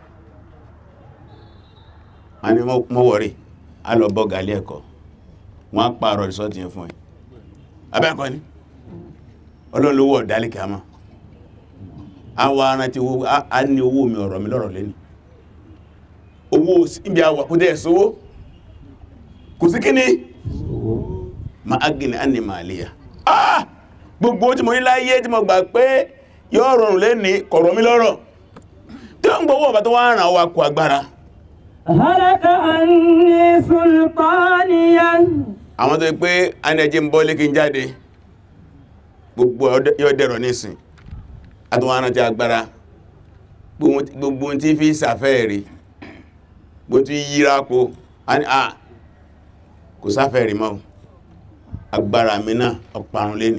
a ní mọ́wọ̀rí a lọ bọ́ gàlí ẹ̀kọ́ wọ́n á pààrọ̀ rìsọ́ọ̀tì yẹn fún ẹ̀ abẹ́ẹ̀kọ́ ni ọlọ́lọ́wọ́ ọ̀dálẹ́kẹ́ àmọ́ awọ ara ti wo a ní owó mi ọ̀rọ̀ mi lọ́rọ̀ lẹ́ni owó ibi àwọ̀ kò dẹ̀ sówó kò sí kíní ma agini anni maliya ah gbogbo tí mo ní láyé tí mo gbà pé yóò rọrùn lẹ́ni kọ̀rọ̀ mi lọ́rọ̀ tí ó ń gbówó ọba tó wá ràn wá kó agbára هلك عني سلطانيا àwọn tó pé anẹ́jẹ́ ń bọ́ lé kí n jáde gbogbo ọdẹ- yóò dẹ̀rọ nísìn àtúwọ́n rántí agbára gbogbo gbogbo tí fi sàfẹ́ rí gbogbo tí yíra po a ní à kò sáfẹ́ rí mọ́ agbára mi náà ọparun lé ní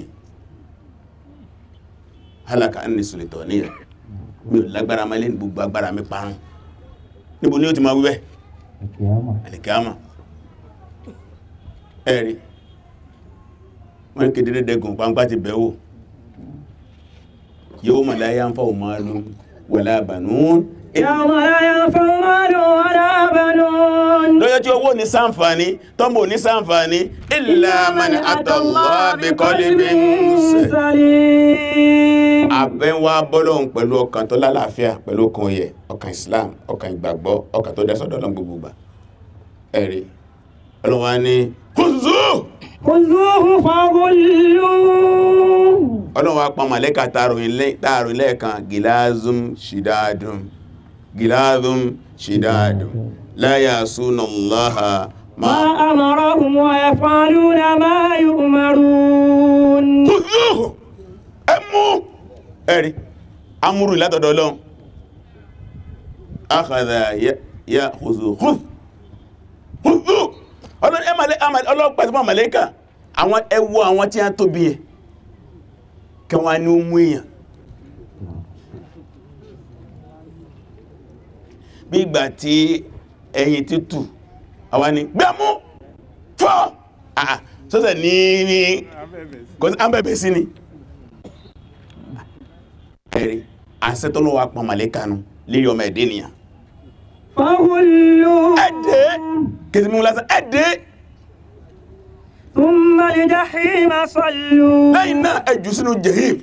hálàkà ní sùlẹ̀tọ̀ ní ẹ̀ mi ò lágbára máa lé ní gbogbo agbára mi parun níbo ni ó ti máa wíbẹ̀ alìkíámà ẹ̀rí wọ́n kéde dẹ́gùn pàǹpá ti bẹ̀wò yóò mọ̀ láyé ń fọ́ òmàlú wala banun يوم لا ينفع مال ولا بنون lọ́jọ́ tí owó ní sáǹfàní tọ́mọ̀ ní sáǹfàní illa man atallaha bi qalbin salim سليم àbẹ́wà bọ́lọ́hun pẹ̀lú ọkàn tó lálàáfíà pẹ̀lú ọkàn oyẹ ọkàn Islam ọkàn ìgbàgbọ́ ọkàn tó dẹ́sọ̀dọ̀ lọ́n gbogbo gbà ẹ̀rí ọlọ́wà ní kùzú خذوه فغلوه ọlọ́wà pa màlẹ́kà tààrùn lẹ́ẹ̀kan gilazum shidadum gilazum shidadum la yasuna Allaha ma ما أمرهم ويفعلون ما يؤمرون kùzú ẹmú ẹ̀rí amúrù látọ̀dọ̀ Ọlọ́run akhadha ya kùzú kùzú kùzú ọlọ́pàá tí wọ́n màlẹ́kà àwọn ẹwọ àwọn tí a tóbi ẹ̀ kẹwàá ní ó mú èèyàn bí ìgbà tí ẹyin títù àwọn ni gbẹ́mú fọ́ àà sọ́sẹ̀ ní ní kò sí àbẹ̀bẹ̀ sí ni ẹ̀rí àṣẹ́tọ́lọ́wà pọ̀ màlẹ́kànú lérí ọmọ ẹ̀dẹ́ nìyàn فغلوه ẹ̀dẹ́ kìí mú lásán ẹ̀dẹ́ ثم الجحيم صلوا lẹ́yìn náà ẹjù sínú jahim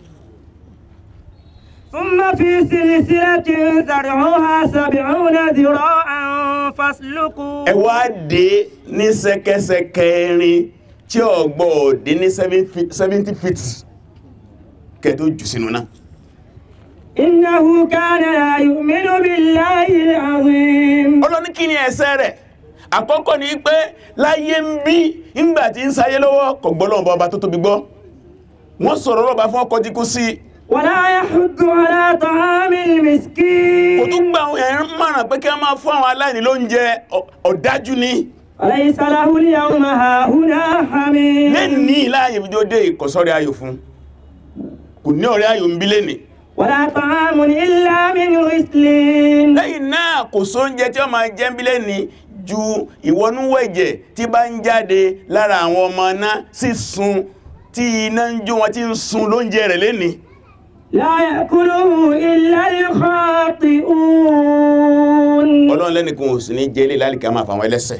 ثم في سلسلة زرعها سبعون ذراعا فاسلكوا ẹ wá dé ní sẹ́kẹ́sẹ́kẹ́ rin tí ọgbọ́ dé ní 70 feet kẹtó jù sínú náà إنه كان لا يؤمن بالله العظيم ọlọ́ní kí ni ẹ̀ṣẹ̀ rẹ̀ àkọ́kọ́ ni pé láyé ń bí ìgbà tí ń sáyé lọ́wọ́ kò gbọ́ lọ́wọ́ ọba tó tóbi gbọ́ wọ́n sọ̀rọ̀ lọ́ba fún ọkọ̀ jíkú sí ولا يحض على طعام kò المسكين tún gba àwọn ẹ̀rín márùn pé kí wọ́n máa fún àwọn aláìní lóúnjẹ ọ- ọ̀dájú ni وليس له اليوم هاهنا حميم lẹ́ni láàyè bí ó dé ìkọ̀sọ́rẹ́ ayò fún kò ní ọ̀rẹ́ ayò ń bí lẹ́ni ولا طعام إلا من غسلين lẹ́yìn náà kò sóúnjẹ tí ó máa jẹ́ ń bí lẹ́ni ju ìwọnúwẹ̀jẹ̀ tí bá ń jáde lára àwọn ọmọ náà sí sun tí iná ń jó wọn tí ń sun lóúnjẹ rẹ̀ lẹ́ni لا يأكله إلا الخاطئون ọlọ́run lẹ́nìkan ò sí ní jẹ́ ilé lálìkà máa fàwọn ẹlẹ́sẹ̀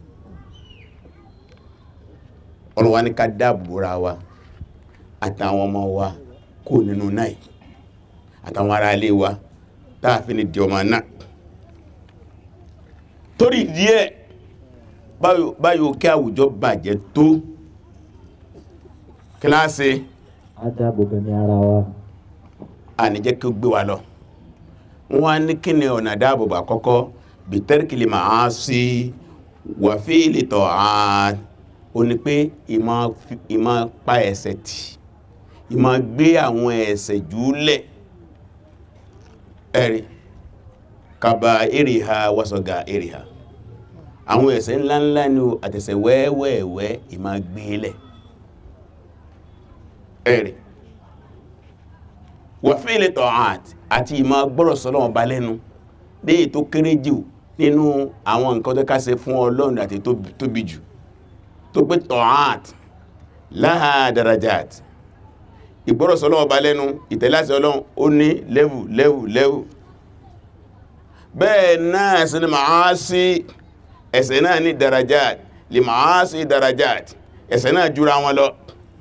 ọlọ́run wá ní ká dáàbòra wa àtàwọn ọmọ wa kó nínú náà àtàwọn ará ilé wa táàfin ní di ọmọ náà torí díẹ̀ báyò kí àwùjọ bàjẹ́ tó kíláàsì Adábòbẹ̀mí ara wa. a ní jẹ́ kí ó gbé wa lọ wọ́n ní kí ni ọ̀nà dáàbòbò àkọ́kọ́ bìtẹ́rìkìlì máa sí wàfíìlì tọ̀ án o ní pé ìmọ̀ fi- ìmọ̀ pa ẹ̀ṣẹ̀ tì ìmọ̀ gbé àwọn ẹ̀ṣẹ̀ jùúlẹ̀ ẹ̀rí kaba èrìhà wàsọ̀gà èrìhà àwọn ẹ̀ṣẹ̀ ńláńlá ni o àtẹ̀ṣẹ̀ wẹ́wẹ́wẹ́ ìmọ̀ gbélẹ̀ ẹ̀rí wàfíìlì tọ̀hát àti ìmọ̀ gbọ́rọ̀ sọ́lọ́wọ́n bá lẹ́nu ní èyí tó kéré jù nínú àwọn nǹkan tó kásẹ̀ fún ọlọ́run àti tó tóbi jù tó pé tọ̀hát láhà darajat ìgbọ́rọ̀ sọ́lọ́wọ́n bá lẹ́nu ìtẹ̀láṣẹ ọlọ́run ó ní lẹ́wù lẹ́wù lẹ́wù bẹ́ẹ̀ náà sí ni màá sí ẹ̀ṣẹ̀ náà ní darajat lè màá sí darajat ẹ̀ṣẹ̀ náà jura wọn lọ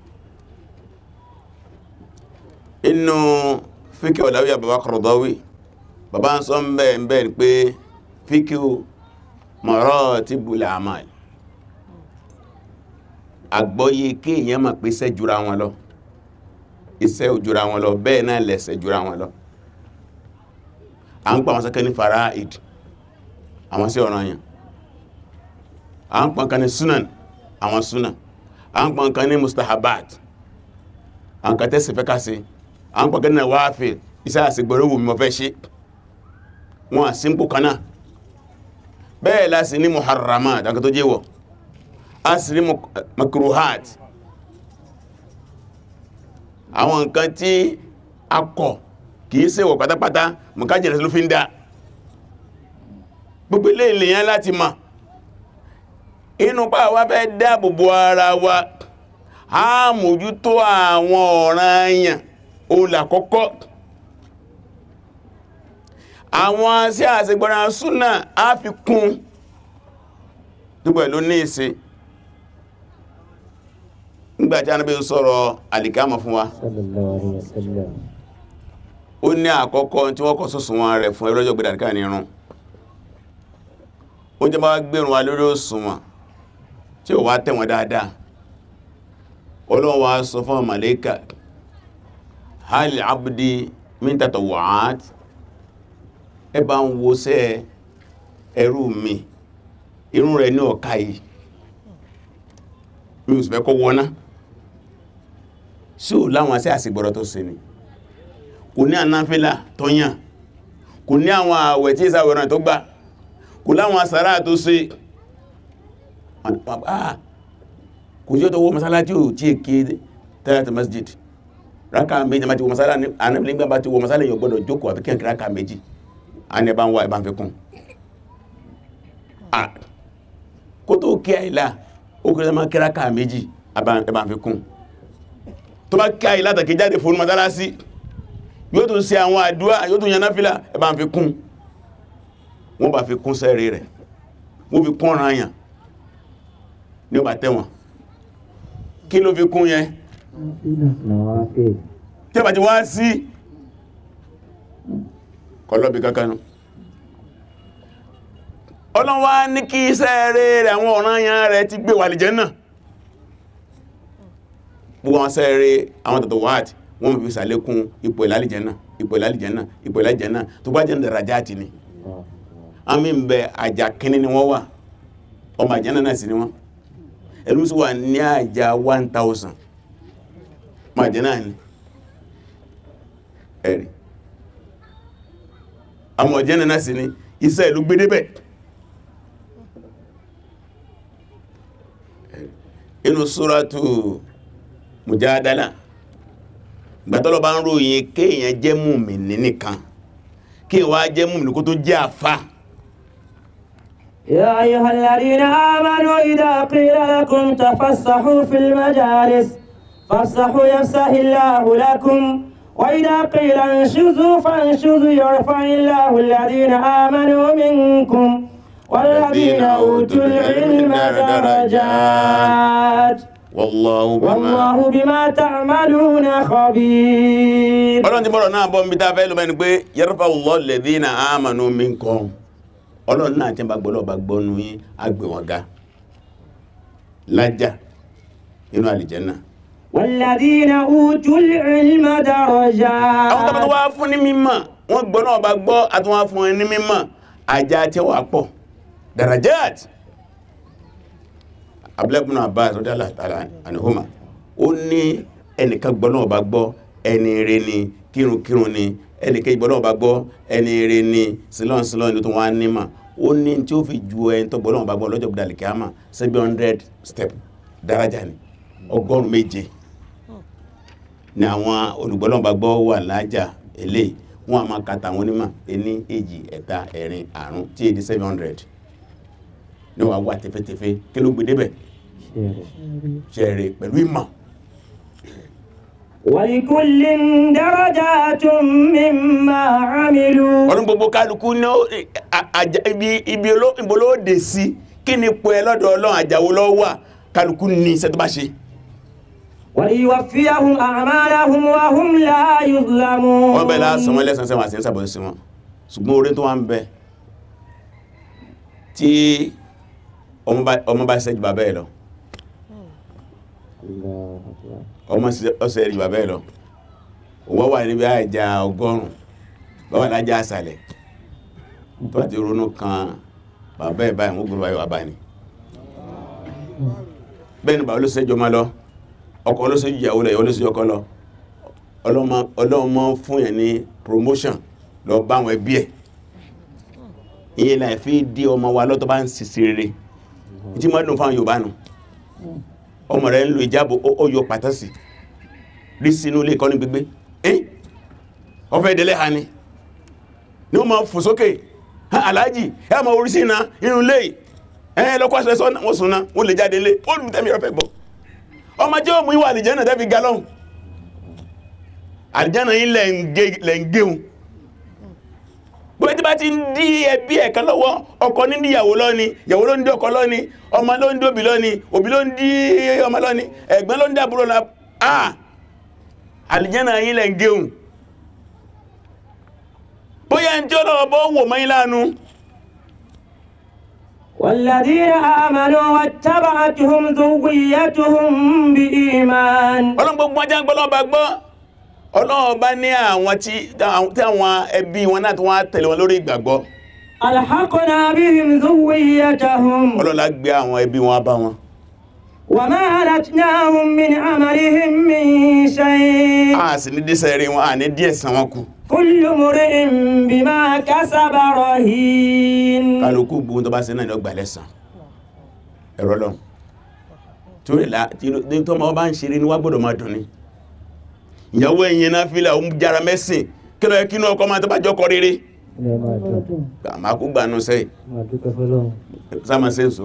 inú fíkẹ́ ọ̀láwíyà bàbá Qaradawi bàbá ń sọ ń bẹ́ ń bẹ́ ní pé fíkẹ́ maratibul a'mal àgbọ́yé kí èyàn mọ̀ pé iṣẹ́ jura wọn lọ iṣẹ́ ò jura wọn lọ bẹ́ẹ̀ náà lẹ́ṣẹ̀ jura wọn lọ à ń pa àwọn sẹ́kẹ́ ní fara'id àwọn sí ọ̀ranyàn à ń pa kan ní sunan àwọn sunan à ń pa kan ní mustahabat à ń ka tẹ́sì fẹ́ ká sí à ń pàgẹ́ náà wá fẹ́ iṣẹ́ àṣìgbọ̀rọ̀ wù mọ̀ fẹ́ ṣe wọn à símpò kanáà bẹ́ẹ̀ láti ní muharramat àkà tó jẹ́wọ̀ a sì ní makruhat àwọn nǹkan tí a kọ̀ kìí ṣe wọ̀ pátápátá mọ̀kájẹ̀rẹ̀ ló fi ń dá gbogbo ilé ìlèyàn láti mọ̀ inú pa wá fẹ́ dáàbòbò ara wa a mójútó àwọn ọ̀ranyàn olàkọ́kọ́ àwọn sí àṣegbọ́ra súnà á fi kún dúpẹ̀ ló ní ìṣe nígbàtí anábí ń sọ̀rọ̀ àlìkámà fún wa Sallallahu alaihi wasallam. ó ní àkọ́kọ́ tí wọ́n kọ́ sọ́sùn wọn rẹ̀ fún ẹlọ́jọ́ gbẹ̀dàríkà ní irun ó jẹ́ bá gbẹ̀rún wa lórí òṣùwọ̀n tí ó wá tẹ̀wọ̀n dáadáa Ọlọ́run wá sọ fún màlẹ́kà hal abdi min tatawwa'at ẹ bá ń wo sẹ́ ẹrú mi irun rẹ̀ ní ọ̀ká yìí mi ò sì fẹ́ kọ́ wọná sí ò láwọn asẹ́ àsìgbọ́rọ̀ tó ṣe ni kò ní ànáfílà tó yàn kò ní àwọn àwẹ̀ tí ìsàwẹ̀ràn tó gbà kò láwọn àsàrà tó ṣe ah kò jẹ́ tó wọ masálájí ò tí èké tẹ́lẹ̀tẹ̀ masjid rákà méjì má ti wọ masálá ní anábìlígbà bá ti wọ masálá yóò gbọ́dọ̀ jókòó àfi kẹ́kẹ́ rákà méjì a ní ẹbá ń wá ẹbá ń fi kún ah kó tó kí àìlá ó kí má kí rákà méjì ẹbá ń fi kún tó bá kí àìlá tàkí jáde fún masálásí yóò tún ṣe àwọn àdúrà yóò tún yan náfìlà ẹbá ń fi kún wọ́n bá fi kún sẹ́rí rẹ̀ wọ́n fi kún ọ̀ràn àyàn ní ó bá tẹ́wọ̀n kí ló fi kún yẹn Nawafil. tí a bá ti wá sí kọlọ́bì kankanú ọlọ́wà ní kí iṣẹ́ rẹ̀ rẹ̀ àwọn ọ̀ranyàn rẹ̀ ti gbé wà lè jẹ́ náà gbogbo àwọn iṣẹ́ rẹ̀ àwọn tàtà wáàtì wọ́n fi sàlékún ipò ìlàlìjẹ́ náà ipò ìlàlìjẹ́ náà ipò ìlàlìjẹ́ náà tó bá jẹ́ dàrájáàtì ni àmì ń bẹ àjà kíní ni wọ́n wà ọmọ àjẹ́ náà sì ni wọ́n ẹlú sí wà ní àjà 1000 ma jẹ́ náà ni ẹ̀rì àmọ̀ ọ̀jẹ́ náà sí ni iṣẹ́ ìlú gbé débẹ̀ inú súratù Mujadala gbàtọ́lọ́ bá ń ròyìn kéèyàn jẹ́ mùmínì nìkan kéèyàn wá jẹ́ mùmínì kó tó jẹ́ àfáà يا أيها الذين آمنوا إذا قيل لكم تفسحوا في المجالس فافسحوا يفسح الله لكم وإذا قيل انشزوا فانشزوا يرفع الله الذين آمنوا منكم والذين أوتوا العلم درجات wallahu bima والله بما تعملون خبير ọlọ́run ti bọ́rọ̀ náà bọ́ ń bí ta fẹ́ lọ mẹ́ni pé yarfa'u Allahu alladhina amanu minkum ọlọ́run náà tí ń bá gbọ́lọ́ bá gbọ́nu yí agbè wọn ga lájá inú àlìjẹ́nà والذين أوتوا العلم àwọn tó bá tó درجات wá fún ní mímọ̀ wọ́n gbọ́ náà bá gbọ́ àtúnwá fún ẹni mímọ̀ ajá tí wà pọ̀ darajat abúlẹ́kùn náà bá àtọ́jà látara àníhùmá ó ní ẹnìkan gbọ́ náà bá gbọ́ ẹni rẹ ni kírunkírun ni ẹnìkan gbọ́ náà bá gbọ́ ẹni rẹ ni sílọ́n sílọ́n ní tó wá nímọ̀ ó ní tí ó fi ju ẹni tó gbọ́ náà bá gbọ́ lọ́jọ́ gbọ́dọ̀ kíámà seven hundred step daraja ni ọgọ́rùn-ún méje ní àwọn olùgbọ́lọ́mbà gbọ́ wà lájà èlé wọn a máa kàtà àwọn onímọ̀ ení èjì ẹ̀ta ẹ̀rin àrùn tí èdè 700 ní wà wà tẹfẹ́tẹfẹ́ kí ló gbé débẹ̀ ṣẹ̀rẹ̀ pẹ̀lú ìmọ̀ ولكل درجات مما عملوا ọdún gbogbo kálukú ní ó- a- àjà- ibi ibi oló- ibo ló dé sí kí ni pẹ́ ẹ lọ́dọ̀ ọlọ́run àjàwó lọ́wọ́ wà kálukú ní iṣẹ́ tó bá ṣe وليوفيهم أعمالهم وهم لا يظلمون wọ́n bẹ̀ lásán wọn lẹ́sàn sẹ́wọ̀n àti ń sàbọ̀ sí wọn ṣùgbọ́n orí tó wá ń bẹ tí ọmọ bá- ọmọ bá ṣẹ́jú bàbá ẹ̀ lọ ọmọ ọsẹ rí bàbá ẹ̀ lọ owó wà níbi àjà ọgọ́rùn bàbá lájà àsàlẹ̀ tó àti ronú kan bàbá ẹ̀ báyìí wọ́n gbọ́dọ̀ báyìí bàbá ni bẹ́ẹ̀ ni bàbá ló ṣẹ́jú ọmọ lọ ọkọ ló ṣẹ́jú ìyàwó lọ ìyàwó ló ṣẹ́jú ọkọ lọ ọlọ́mọ ọlọ́mọ fún yẹn ní promotion lọ bá àwọn ẹbí ẹ̀ ìyẹn láì fi dí ọmọ wa lọ́tọ́ bá ń sisi rere tí mọ́ dùn fáwọn Yorùbá nù ọmọ rẹ̀ ń lo ìjábò ó ó yọ pàtàsì rí sínú ilé ìkọ́ni gbígbé ẹ́ ọfẹ́ ìdẹ́lẹ́ ha ni ní wọ́n máa fò sókè "Ha, aláàjì ẹ ma orí sí iná inú ilé ẹ lọ́kọ́ aṣọ ẹ̀sọ́ wọ́n sùn náà wọ́n lè jáde ilé ó lù tẹ́mi ọ̀fẹ́ gbọ́ ọmọ jẹ́ òmù ìwà àlìjẹ́nà tẹ́ fi ga lọ́hùn àlìjẹ́nà yìí lẹ̀ ń gé- lẹ̀ ń géun gbogbo tí bá ti ń dí ẹbí ẹ̀kan lọ́wọ́ ọkọ ní díyàwó lọ́ni ìyàwó ló ń dí ọkọ lọ́ni ọmọ ló ń dí òbí lọ́ni òbí ló ń dí ọmọ lọ́ni ẹ̀gbọ́n ló ń dí àbúrò lọ́ni ah àlìjẹ́nà yìí lẹ̀ ń géun bóyá ń tí ó lọ́wọ́ bọ́ wò mọ́ ìlànà والذين آمنوا واتبعتهم ذريتهم بإيمان ọlọ́run gbogbo ọjà gbọ́lọ́ba gbọ́ ọlọ́run bá ní àwọn tí tí àwọn ẹbí wọn náà tí wọ́n á tẹ̀lé wọn lórí ìgbàgbọ́ ألحقنا بهم ذريتهم ọlọ́run lá gbé àwọn ẹbí wọn bá wọn وما ألتناهم من عملهم من شيء a sì ní dísẹ̀ rí wọn a ní díẹ̀ san wọn kù كل امرئ بما كسب رهين kálukú gbogbo tó bá ṣe náà ní ọgbà lẹ́sàn ẹ̀rọ lọ torí la tí tó ma bá ń ṣeré ní wá gbọ́dọ̀ máa dùn ní ìyàwó ẹ̀yìn náà fílẹ̀ òun jára mẹ́sìn kí lọ kí ní ọkọ máa tó bá jọ́kọ rere ilé máa dùn máa kú gbà nù sẹ́yìn máa dúpẹ́ fọlọ́run sáàmà sẹ́ǹsó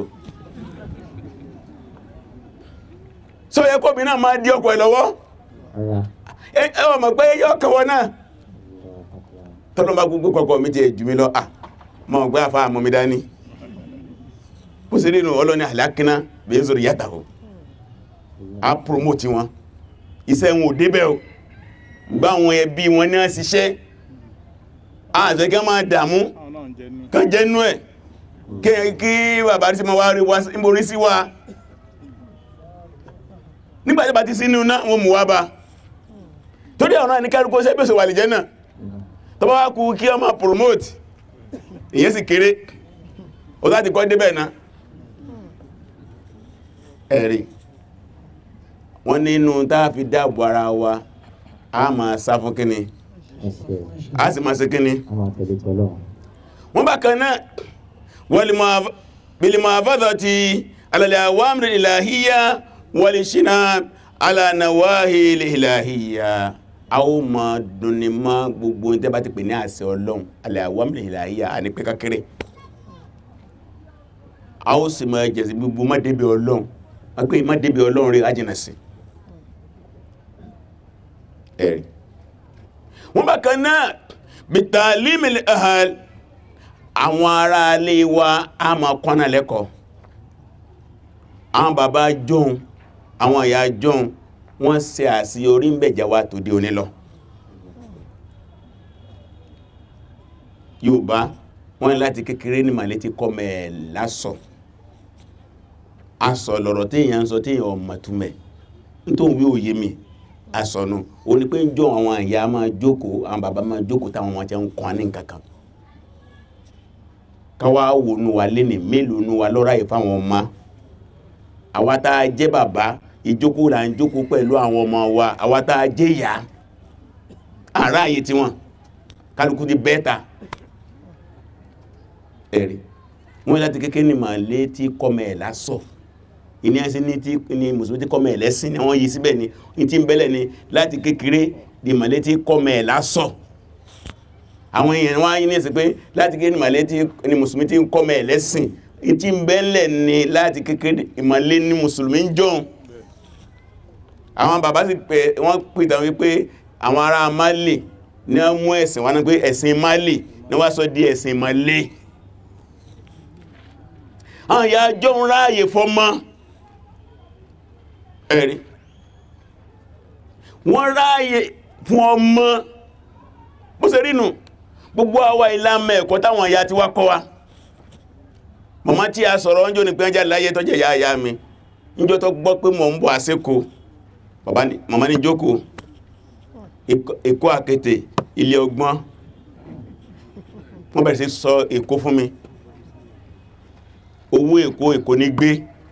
sọ yẹ kóbi náà máa dí ọkọ ẹ̀ lọ́wọ́ ara ẹ ẹ wọ́n mọ̀ pé yọ́ kọwọ́ náà tọ́lọ́ bá gbogbo kọ̀kọ́ mi ti ẹ̀ jù mí lọ à mọ̀ gbé àfá àmọ́ mi dání bó ṣe nínú ọlọ́ni àlákínà bí ń sọ̀rọ̀ yàtà o a promote wọn iṣẹ́ wọn ò débẹ̀ o gbá àwọn ẹbí wọn ní ṣiṣẹ́ àṣẹ́kẹ́ máa dààmú kan jẹ́nú ẹ̀ kí- kí bàbá rí sí ma wá rí wá sí- borí sí wa nígbàtí bá ti sínú náà wọn mú wá bá torí ọ̀nà ní kẹ́rùkú ṣe pèsè wà lè jẹ́ náà tó bá wá kú kí ọmọ promote ìyẹn sì kéré o láti kọ́ débẹ̀ náà ẹ̀rí wọ́n nínú táà fi dáàbò ara wa a máa sá fún kíni ẹsẹ̀ a sì máa ṣe kíni a máa tẹ̀lé tọ́lọ́run wọ́n bá kan náà bilimafadọ̀ ti alàlẹ̀ àwámìrì ìlàhíyà wọlé ṣíná alànàwáhì ìlàhíyà a ó ma dùnni mọ́ gbogbo ní tẹ́bá ti pè ní àṣẹ ọlọ́run alẹ́ àwámìrì ìlàhíyà a ní pẹ́ kékeré a ó sì máa jẹ̀sí gbogbo má débi ọlọ́run wọ́n pé má débi ọlọ́run rí ajínà sí ẹ̀rí wọ́n bá kan náà bìtàlímìlì ahàl àwọn ará alé wa a ma kọ́nà lẹ́kọ̀ọ́ àwọn bàbá jọun àwọn ìyá jọun wọ́n ṣe àṣeyọrí ń bẹ̀jẹ̀ wa tó dé òní lọ Yorùbá wọ́n ní láti kékeré ní màlẹ́ ti kọ́ mẹ́ lásọ asọ lọ̀rọ̀ téèyàn ń sọ téèyàn ọmọ túmẹ̀ nítorí wí òye mi asọ̀nù o ní pé ń jọ àwọn ìyá máa jókòó àwọn bàbá máa jókòó táwọn ọmọ jẹ́ ń kọ́ ní nǹkankan káwá wò nù wà lẹ́nì mélòó nù wà lọ́ra yìí fáwọn ọmọ àwa tá a jẹ́ bàbá ìjókòó là ń jókòó pẹ̀lú àwọn ọmọ wa àwa tá a jẹ́ ìyá àrá àyè tiwọn kálukú di bẹ́ẹ̀ta ẹ̀rí wọ́n láti kékeré ní màálé tí kọ́mẹ̀ ẹ̀ lásọ̀ ìní ẹ̀sìn ní tí ní mùsùlùmí tí kọ́mẹ̀ ẹ̀ lẹ́sìn ni wọ́n yí síbẹ̀ ni ní tí ń bẹ́lẹ̀ ni láti kékeré di màálé tí kọ́mẹ̀ ẹ̀ lásọ̀ àwọn èèyàn wọ́n á yí ní ẹ̀sìn pé láti kékeré ní màálé tí ní mùsùlùmí tí kọ́mẹ̀ ẹ̀ lẹ́sìn ní tí ń bẹ́lẹ̀ ni láti kékeré ìmàálé ní mùsùlùmí ń jọun àwọn bàbá sì pé wọ́n pìtàn wípé àwọn ará Málì ní wọ́n mú ẹ̀sìn wọn pé ẹ̀sìn Málì ní wọ́n sọ di ẹ̀sìn Málì àwọn ìyá jọ ń ráyè fọ́mọ́ ẹ̀rí wọ́n ráyè fún ọmọ bó ṣe rínú gbogbo àwa ìlàmà ẹ̀kọ́ táwọn ìyá ti wá kọ́ wa màmá tí a sọ̀rọ̀ ọjọ́ ní pé ẹjá láyé tọ́jẹ̀ ìyá ìyá mi níjọ́ tó gbọ́ pé mọ̀ ń bọ̀ àsìkò màmá ní jókòó èkó àkété ilé ọgbọ́n wọ́n bẹ̀rẹ̀ sí sọ èkó fún mi owó èkó èkó ní gbé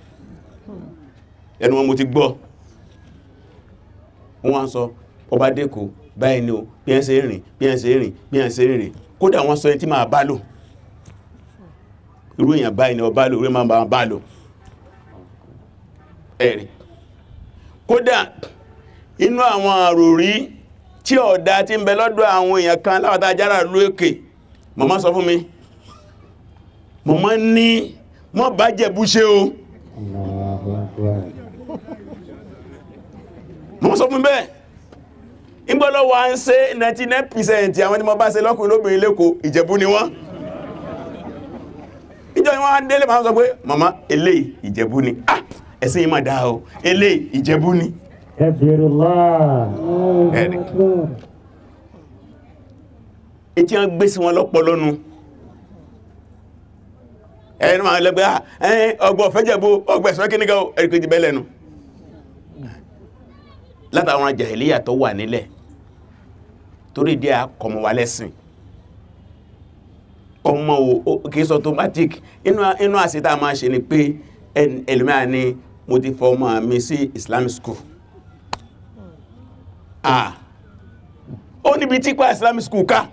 ẹnu wọn mo ti gbọ́ wọ́n sọ ọba dẹ́kò báyìí ni o bí ẹ́ ṣe rìn bí ẹ́ ṣe rìn bí ẹ́ ṣe rìn kódà wọ́n sọ ẹni tí máa bá lò irú èyàn báyìí ni ọba lò orí máa bá lò ẹ̀rì kódà inú àwọn àròrí tí ọ̀dá tí ń bẹ lọ́dọ̀ àwọn èèyàn kan láwátá jára lóòkè màmá sọ fún mi màmá ní mọ́ bá jẹ̀bú ṣe o mọ́ sọ fún bẹ́ẹ̀ ìgbọ́lọ́wọ́ ń ṣe 99% àwọn tí mo bá ṣe lọ́kùnrin lóbìnrin lẹ́kọ̀ọ́ ìjẹ̀bú ni wọ́n ìjọ ìwọ́n á délé máa sọ pé màmá eléyìí ìjẹ̀bú ni ah ẹ̀sìn yìí máa dáa o eléyìí ìjẹ̀bú ni Kabirullah. ẹ̀rì etí wọ́n gbé sí wọn lọ́pọlọ́nu ẹni máa lẹ́gbẹ́ ẹ̀yìn ọgbọ̀ fẹ́jẹ̀bú ọgbẹ̀sọ́ kí nígbà ẹ̀rìkejì bẹ́lẹ̀nu látàwọn jàhílíyà tó wà nílẹ̀ torí díẹ̀ akọmọ wa lẹ́sìn ọmọ o kìí sọ automatic inú àsìtà máa ṣe ni pé ẹlùmíà ni mo ti fọ ọmọ mi sí Islamic school ah ó níbi tí pa Islamic school ká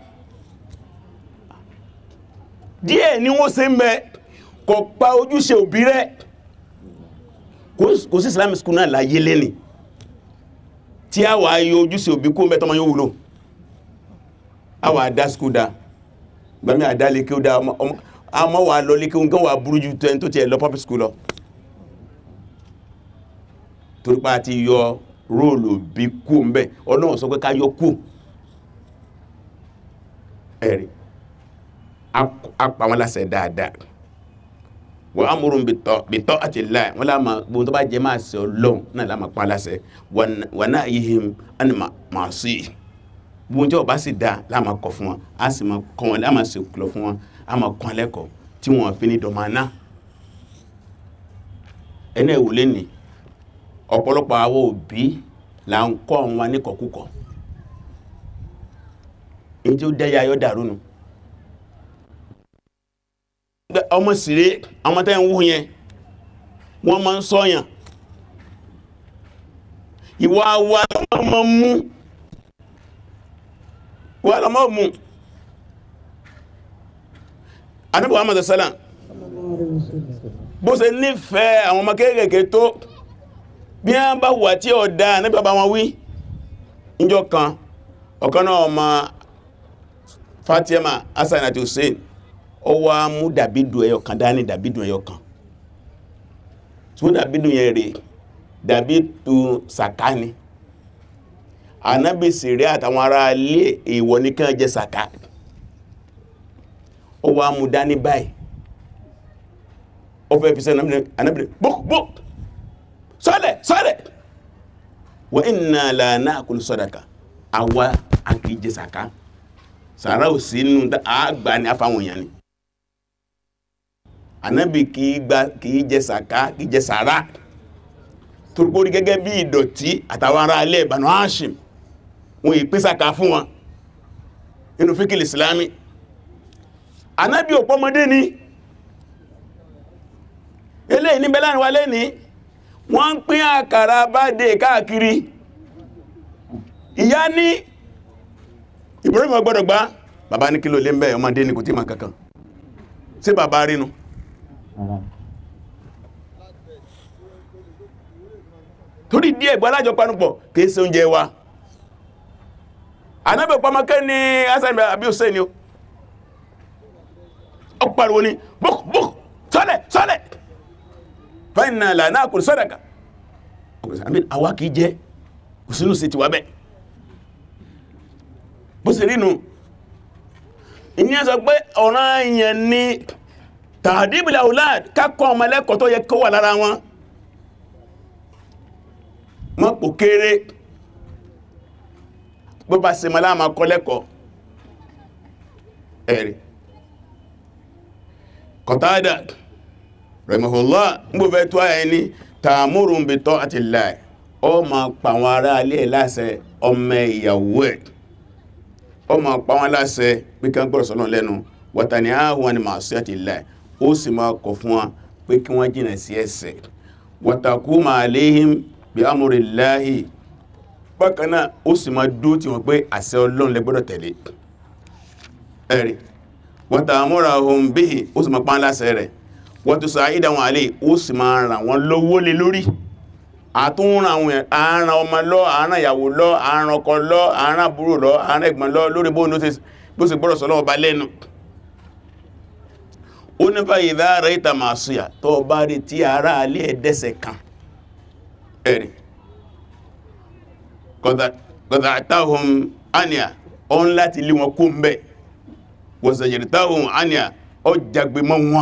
díẹ̀ ni wọ́n ṣe ń bẹ kò pa ojúṣe òbí rẹ̀ kò sí Islamic school náà láyé lẹ́ni tí a wà yọ ojúṣe òbí kó mẹ́tọ́ ma yóò wúlò a wà dá skúl dá gbàmí àdá lè kí ó dá ọmọ wà lọ lè kí ó gán wà burú jù tẹ́ tó ti ẹ̀ lọ public school lọ torípa ti yọ róòlù bí kú mẹ́ ọlọ́run sọ pé ká yọ kú ẹ̀rì a pa wọn láṣẹ dáadáa wọ́n á múrùn bìtọ́ àti láì wọ́n láàmà gbogbo tó bá jẹ máa ṣe ọlọ́run náà láàmà pa láṣẹ wọ́n náà yí him ẹni máa sí gbogbo jẹ́ ọba sì dá láàmà kọ fún wọn a sì máa kọ́ wọn láàmà sì kìlọ̀ fún wọn a máa kọ́ lẹ́kọ̀ọ́ tí wọ́n fi ní dọ̀mánà ẹni ẹ̀wò lẹ́ni ọ̀pọ̀lọpọ̀ àwọn òbí là ń kọ́ wọn níkọ̀kúkọ̀ ní tí ó dẹ́yà yọ́ dàrú nu ọmọ síré ọmọ tẹ́ ń wú yẹn wọ́n máa ń sọ́yàn ìwà wa lọ́mọ mú wà lọ́mọ mú Ànábì Muhammad sallam bó ṣe nífẹ̀ẹ́ àwọn ọmọ kéèkèé tó bí wọ́n bá wà tí ó dá ní bàbá wọn wí níjọ́ kan ọ̀kan náà ọmọ Fatima Hassan àti Hussein ó wá mú dàbídù ẹyọ kan dání dàbídù ẹyọ kan tí ó dàbídù yẹn rè dàbídù sàká ni Ànábì sèré àtàwọn ará ilé èèwọ̀ ní kán jẹ sàká ó wá mú dání báyìí ó fẹ́ fi sẹ́nà Ànábì bókbók sọ́lẹ̀ sọ́lẹ̀ wa inna la na'kulu sadaqa àwa àkìí jẹ sàká sàrá ò sínú àgbà ní afáwọn èèyàn ni ànábì kìí gba kìí jẹ sàká kìí jẹ sàrá torípórí gẹ́gẹ́ bí ìdọ̀tí àtàwọn ará alẹ́ Banu Hashim wọn ìpínsàká fún wọn inú fíkìlì Islami anábí òpọ́mọdé ni eléyìí níbẹ̀ láàrin wa lẹ́ni wọ́n ń pín àkàrà bá dé káàkiri ìyá ní Ibrahim gbọ́dọ̀ gbá bàbá ní kí ló lé ń bẹ́ ọmọdé ní kò tí ma kankan sí bàbá rínú torí díẹ̀ gbọ́ alájọ panupọ̀ kìí ṣe oúnjẹ wa anábẹ̀ pàmọ́kẹ́ ní Hasan àbí Hussein ni ó pariwo ní buk buk sọ́lẹ̀ sọ́lẹ̀ fẹ́nà lànà kò sọ́dàkà àwa kìí jẹ́ kò sínú sí ti wà bẹ́ bó sì rínú ìyẹn sọ pé ọ̀ràn èèyàn ni tàdíbìlà aulad kákọ́ ọmọ ẹlẹ́kọ̀ọ́ tó yẹ kó wà lára wọn mọ́ pò kéré bó bá se mọ́ láàmà kọ́ lẹ́kọ̀ọ́ ẹ̀rì Qatada rahimahullah ń bó fẹ́ tó ayẹ ní ta'murun bi ta'atillah ọ ma pa àwọn ará alẹ́ láṣẹ ọmọ ìyàwó ẹ̀ ọ ma pa wọn láṣẹ pé kí wọ́n gbọ́rọ̀ sọ́nà lẹ́nu wa tanhahum 'an ma'siyatillah ó sì máa kọ̀ fún wọn pé kí wọ́n jìnà sí ẹ̀ṣẹ̀ wa taquma 'alayhim bí amúrìláhì bákanáà ó sì máa dó tí wọ́n pé àṣẹ ọlọ́run lẹ gbọ́dọ̀ tẹ̀lé ẹ̀rì wọ́n ta àmúra ohun bí i ó sì máa pán láṣẹ rẹ̀ wọ́n tó sọ àìdá wọn àlè ó sì máa ràn wọ́n lówó lé lórí àtúnràn àwọn àárán ọmọ lọ àárán ìyàwó lọ àárán ọkọ lọ àárán àbúrò lọ àárán ẹ̀gbọ́n lọ lórí bó sì gbọ́dọ̀ sọ́lọ́wọ́ bá lẹ́nu ó nípa ìdá rẹ̀ ìta màá súyà tó bá rí tí ara alẹ́ ẹ̀dẹ́sẹ̀ kan ẹ̀rì kọ̀dà àtàhùn àníà ọ́n láti lé wọn kó ń bẹ̀ wọ̀sẹ̀yẹ̀rì táhùn àníà ọ jagbe mọ́ wọn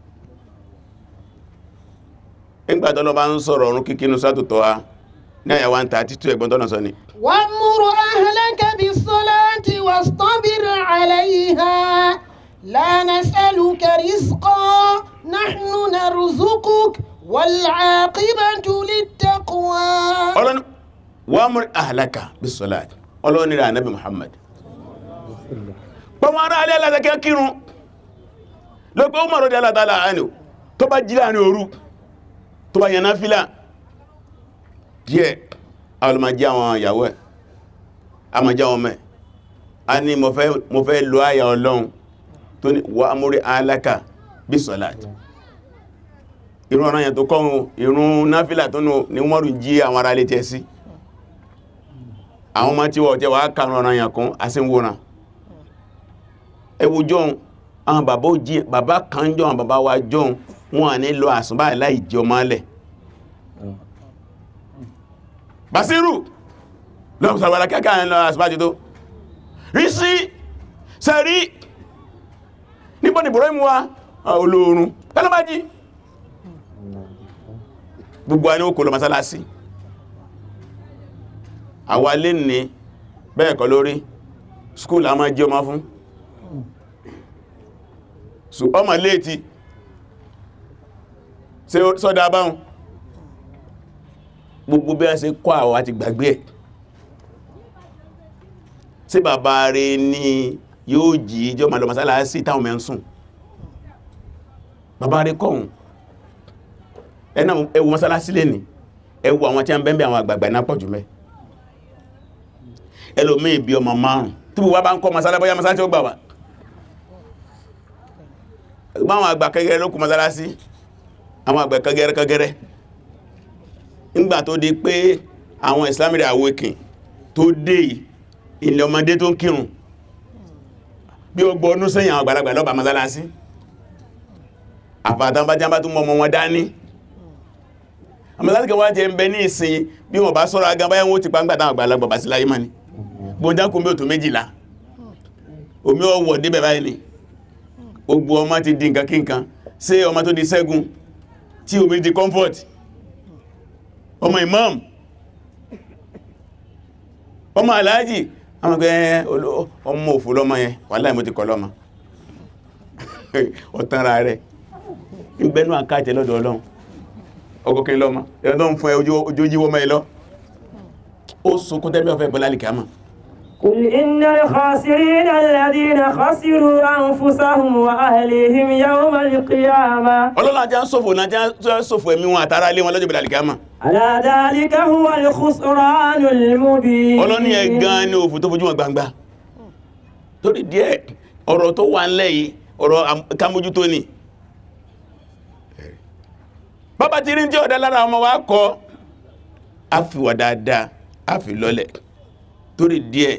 ìgbàtọ́lọ́ bá ń sọ̀rọ̀ ọ̀run kíkínú sátòtọ́ ha ní àyàwó ń ta títú ẹ̀gbọ́n tọ́nà sọ ni وامر أهلك بالصلاة واصطبر عليها لا نسألك رزقا نحن نرزقك والعاقبة للتقوى ọlọ́ni wà mú àhàlákà bí sọ́láàtì ọlọ́ni rẹ̀ ànábì Muhammad pọ̀mọ̀ ara alẹ́ alátẹ́kẹ́ kírun lọ́pẹ́ ó mọ̀rọ̀ dẹ́lá tààlà àánì tó bá jí láàrin òru tó bá yẹná fílà díẹ̀ alùmọ̀jí àwọn ìyàwó ẹ̀ àmọ̀já wọn mẹ́ a ní mo fẹ́ lo àyà ọlọ́run tó ní wà mú àhàlákà bí sọ́láàtì ìrun ọ̀rọ̀ yẹn tó kọ́run ìrun náfílà tó nù ní mọ́rù jí àwọn ará ilé tẹ́ sí àwọn ọmọ tí wọ́n jẹ́ wà kàrùn ọ̀rọ̀ yẹn kún asínwòrán ẹwù jọun àwọn bàbá jí bàbá kan jọ àwọn bàbá wa jọun wọn à ní lọ àsùnbà láì jẹ ọmọ alẹ̀ Basiru lọ́pù sàwàrà kẹ́kẹ́ àwọn lọ àsùnbà jù tó rí sí sẹ́rí níbo ni bọ̀rọ̀ ìmú wa olóorun tẹ́lẹ́bájí gbogbo ẹni ó kò lọ masálásí àwa lè ní bẹ́ẹ̀ kọ́ lórí skúl a máa jẹ́ ọmọ fún so ọmọ léètí ṣe sọ́dá báhùn gbogbo bí a ṣe kọ́ àwa ti gbàgbé ẹ̀ sí bàbá rẹ̀ ní yóò jí ìjọ ma lọ masálásí táwọn mẹ́ ń sùn bàbá rẹ̀ kọ́hùn ẹ̀nà ẹwù mọ́sálásí lè ní ẹwù àwọn tí a ń bẹ́m̀bẹ̀ àwọn àgbàgbà náà pọ̀jù mẹ́ ẹlòmí ìbí ọmọ márùn tí wọ́n bá ń kọ́ mọ́sálásí bóyá mọ́sálásí ó gbà wà báwọn àgbà kẹgẹrẹ ló kù mọ́sálásí àwọn àgbà kẹgẹrẹ kẹgẹrẹ nígbà tó di pé àwọn Islamic awakening tó dé ilẹ̀ ọmọdé tó ń kírun bí ó gbọ́ ọdún sẹ́yìn àwọn àgbàlagbà lọ́bàá mọ́sálásí àfàtàn bá jábá tó mọ́ ọmọ wọn dání àmọ́sálásí kẹwàá jẹ́ ń bẹ ní ìsìn bí wọ́n bá sọ́rọ̀ agá báyẹ̀ wọ́n ti pa ń gbàtà àgbàlagbà bá sí láyé mọ́ ni gbọ́njákùn bí ò tó méjìlá omi ọwọ̀ débẹ̀ báyìí ni gbogbo ọmọ ti di nǹkan kí nǹkan ṣé ọmọ tó di ṣẹ́gun tí omi di comfort ọmọ imam ọmọ aláàjì àwọn ọgbẹ́ ọmọ òfò lọ́mọ yẹn wàláhì mo ti kọ lọ́mọ ọ̀tánra rẹ̀ ìgbẹ́nú àkáàtẹ̀ lọ́dọ̀ ọlọ́run ọgọ́kẹ́ lọ́mọ ẹ̀rọ tó ń fún ẹ ojú jíwọ́ mẹ́ lọ ó sunkún tẹ́bí ọ̀fẹ́ bọ́lá lè kàmà قل إن الخاسرين الذين خسروا أنفسهم وأهليهم يوم القيامة ọlọ́lá jẹ́ sọ́fò náà jẹ́ sọ́fò ẹ̀mí wọn àtàrà ilé wọn lọ́jọ́ bọ́lá lè kàmà ألا ذلك هو الخسران المبين ọlọ́ni ẹ̀ gan ní òfò tó fojú wọn gbangba torí díẹ̀ ọ̀rọ̀ tó wà ńlẹ̀ yìí ọ̀rọ̀ kámójútó ni bàbá ti rí tí ọ̀dá lára ọmọ wa kọ́ a fi wà dáadáa a fi lọ́lẹ̀ torí díẹ̀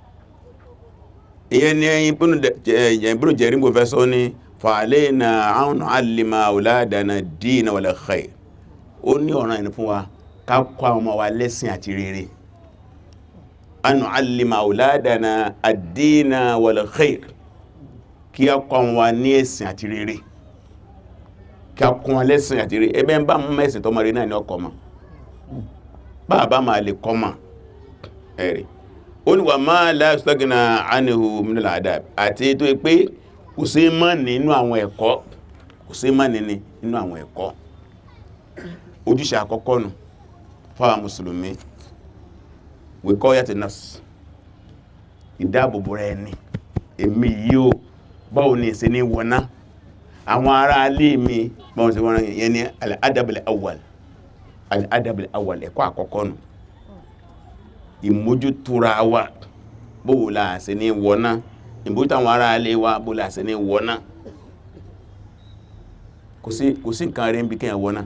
ìyẹn ni ẹyin ìbúrò jẹ́rí mo fẹ́ sọ ní fa'alayna an nu'allima awladana ad-dina wal khair ó ní ọ̀ràn ẹni fún wa ká kọ́ àwọn ọmọ wa lẹ́sìn àti rere an nu'allima awladana ad-dina wal khair kí a kọ́ àwọn wa ní ẹ̀sìn àti rere kí a kún wọn lẹ́sìn àti rere ẹbẹ́ ń bá mú mẹ́sìn tọ́mọ rere náà ní ọkọ̀ mọ́ bàbá máa lè kọ́ mọ́ ẹ̀rì ó ní wà máa láàstọ́gìnà ánìhù minal adab àti tó pé kò sí mọ́ nínú àwọn ẹ̀kọ́ kò sí mọ́ nínú àwọn ẹ̀kọ́ ojúṣe àkọ́kọ́ nù fáwọn mùsùlùmí wiqayati nafs ìdáàbòbò rẹ̀ ni èmi yíò báwo ni ìṣe ní wọná àwọn ará alé mi báwọn sí wọ́n yẹn ni al-adabul awwal al-adabul awwal ẹ̀kọ́ àkọ́kọ́ nù ìmójútúra wa bóò la ṣe ní wọná ìmójútó àwọn ará alé wa bóò la ṣe ní wọná kò sí kò sí nǹkan rẹ̀ ń bí kí ẹ wọná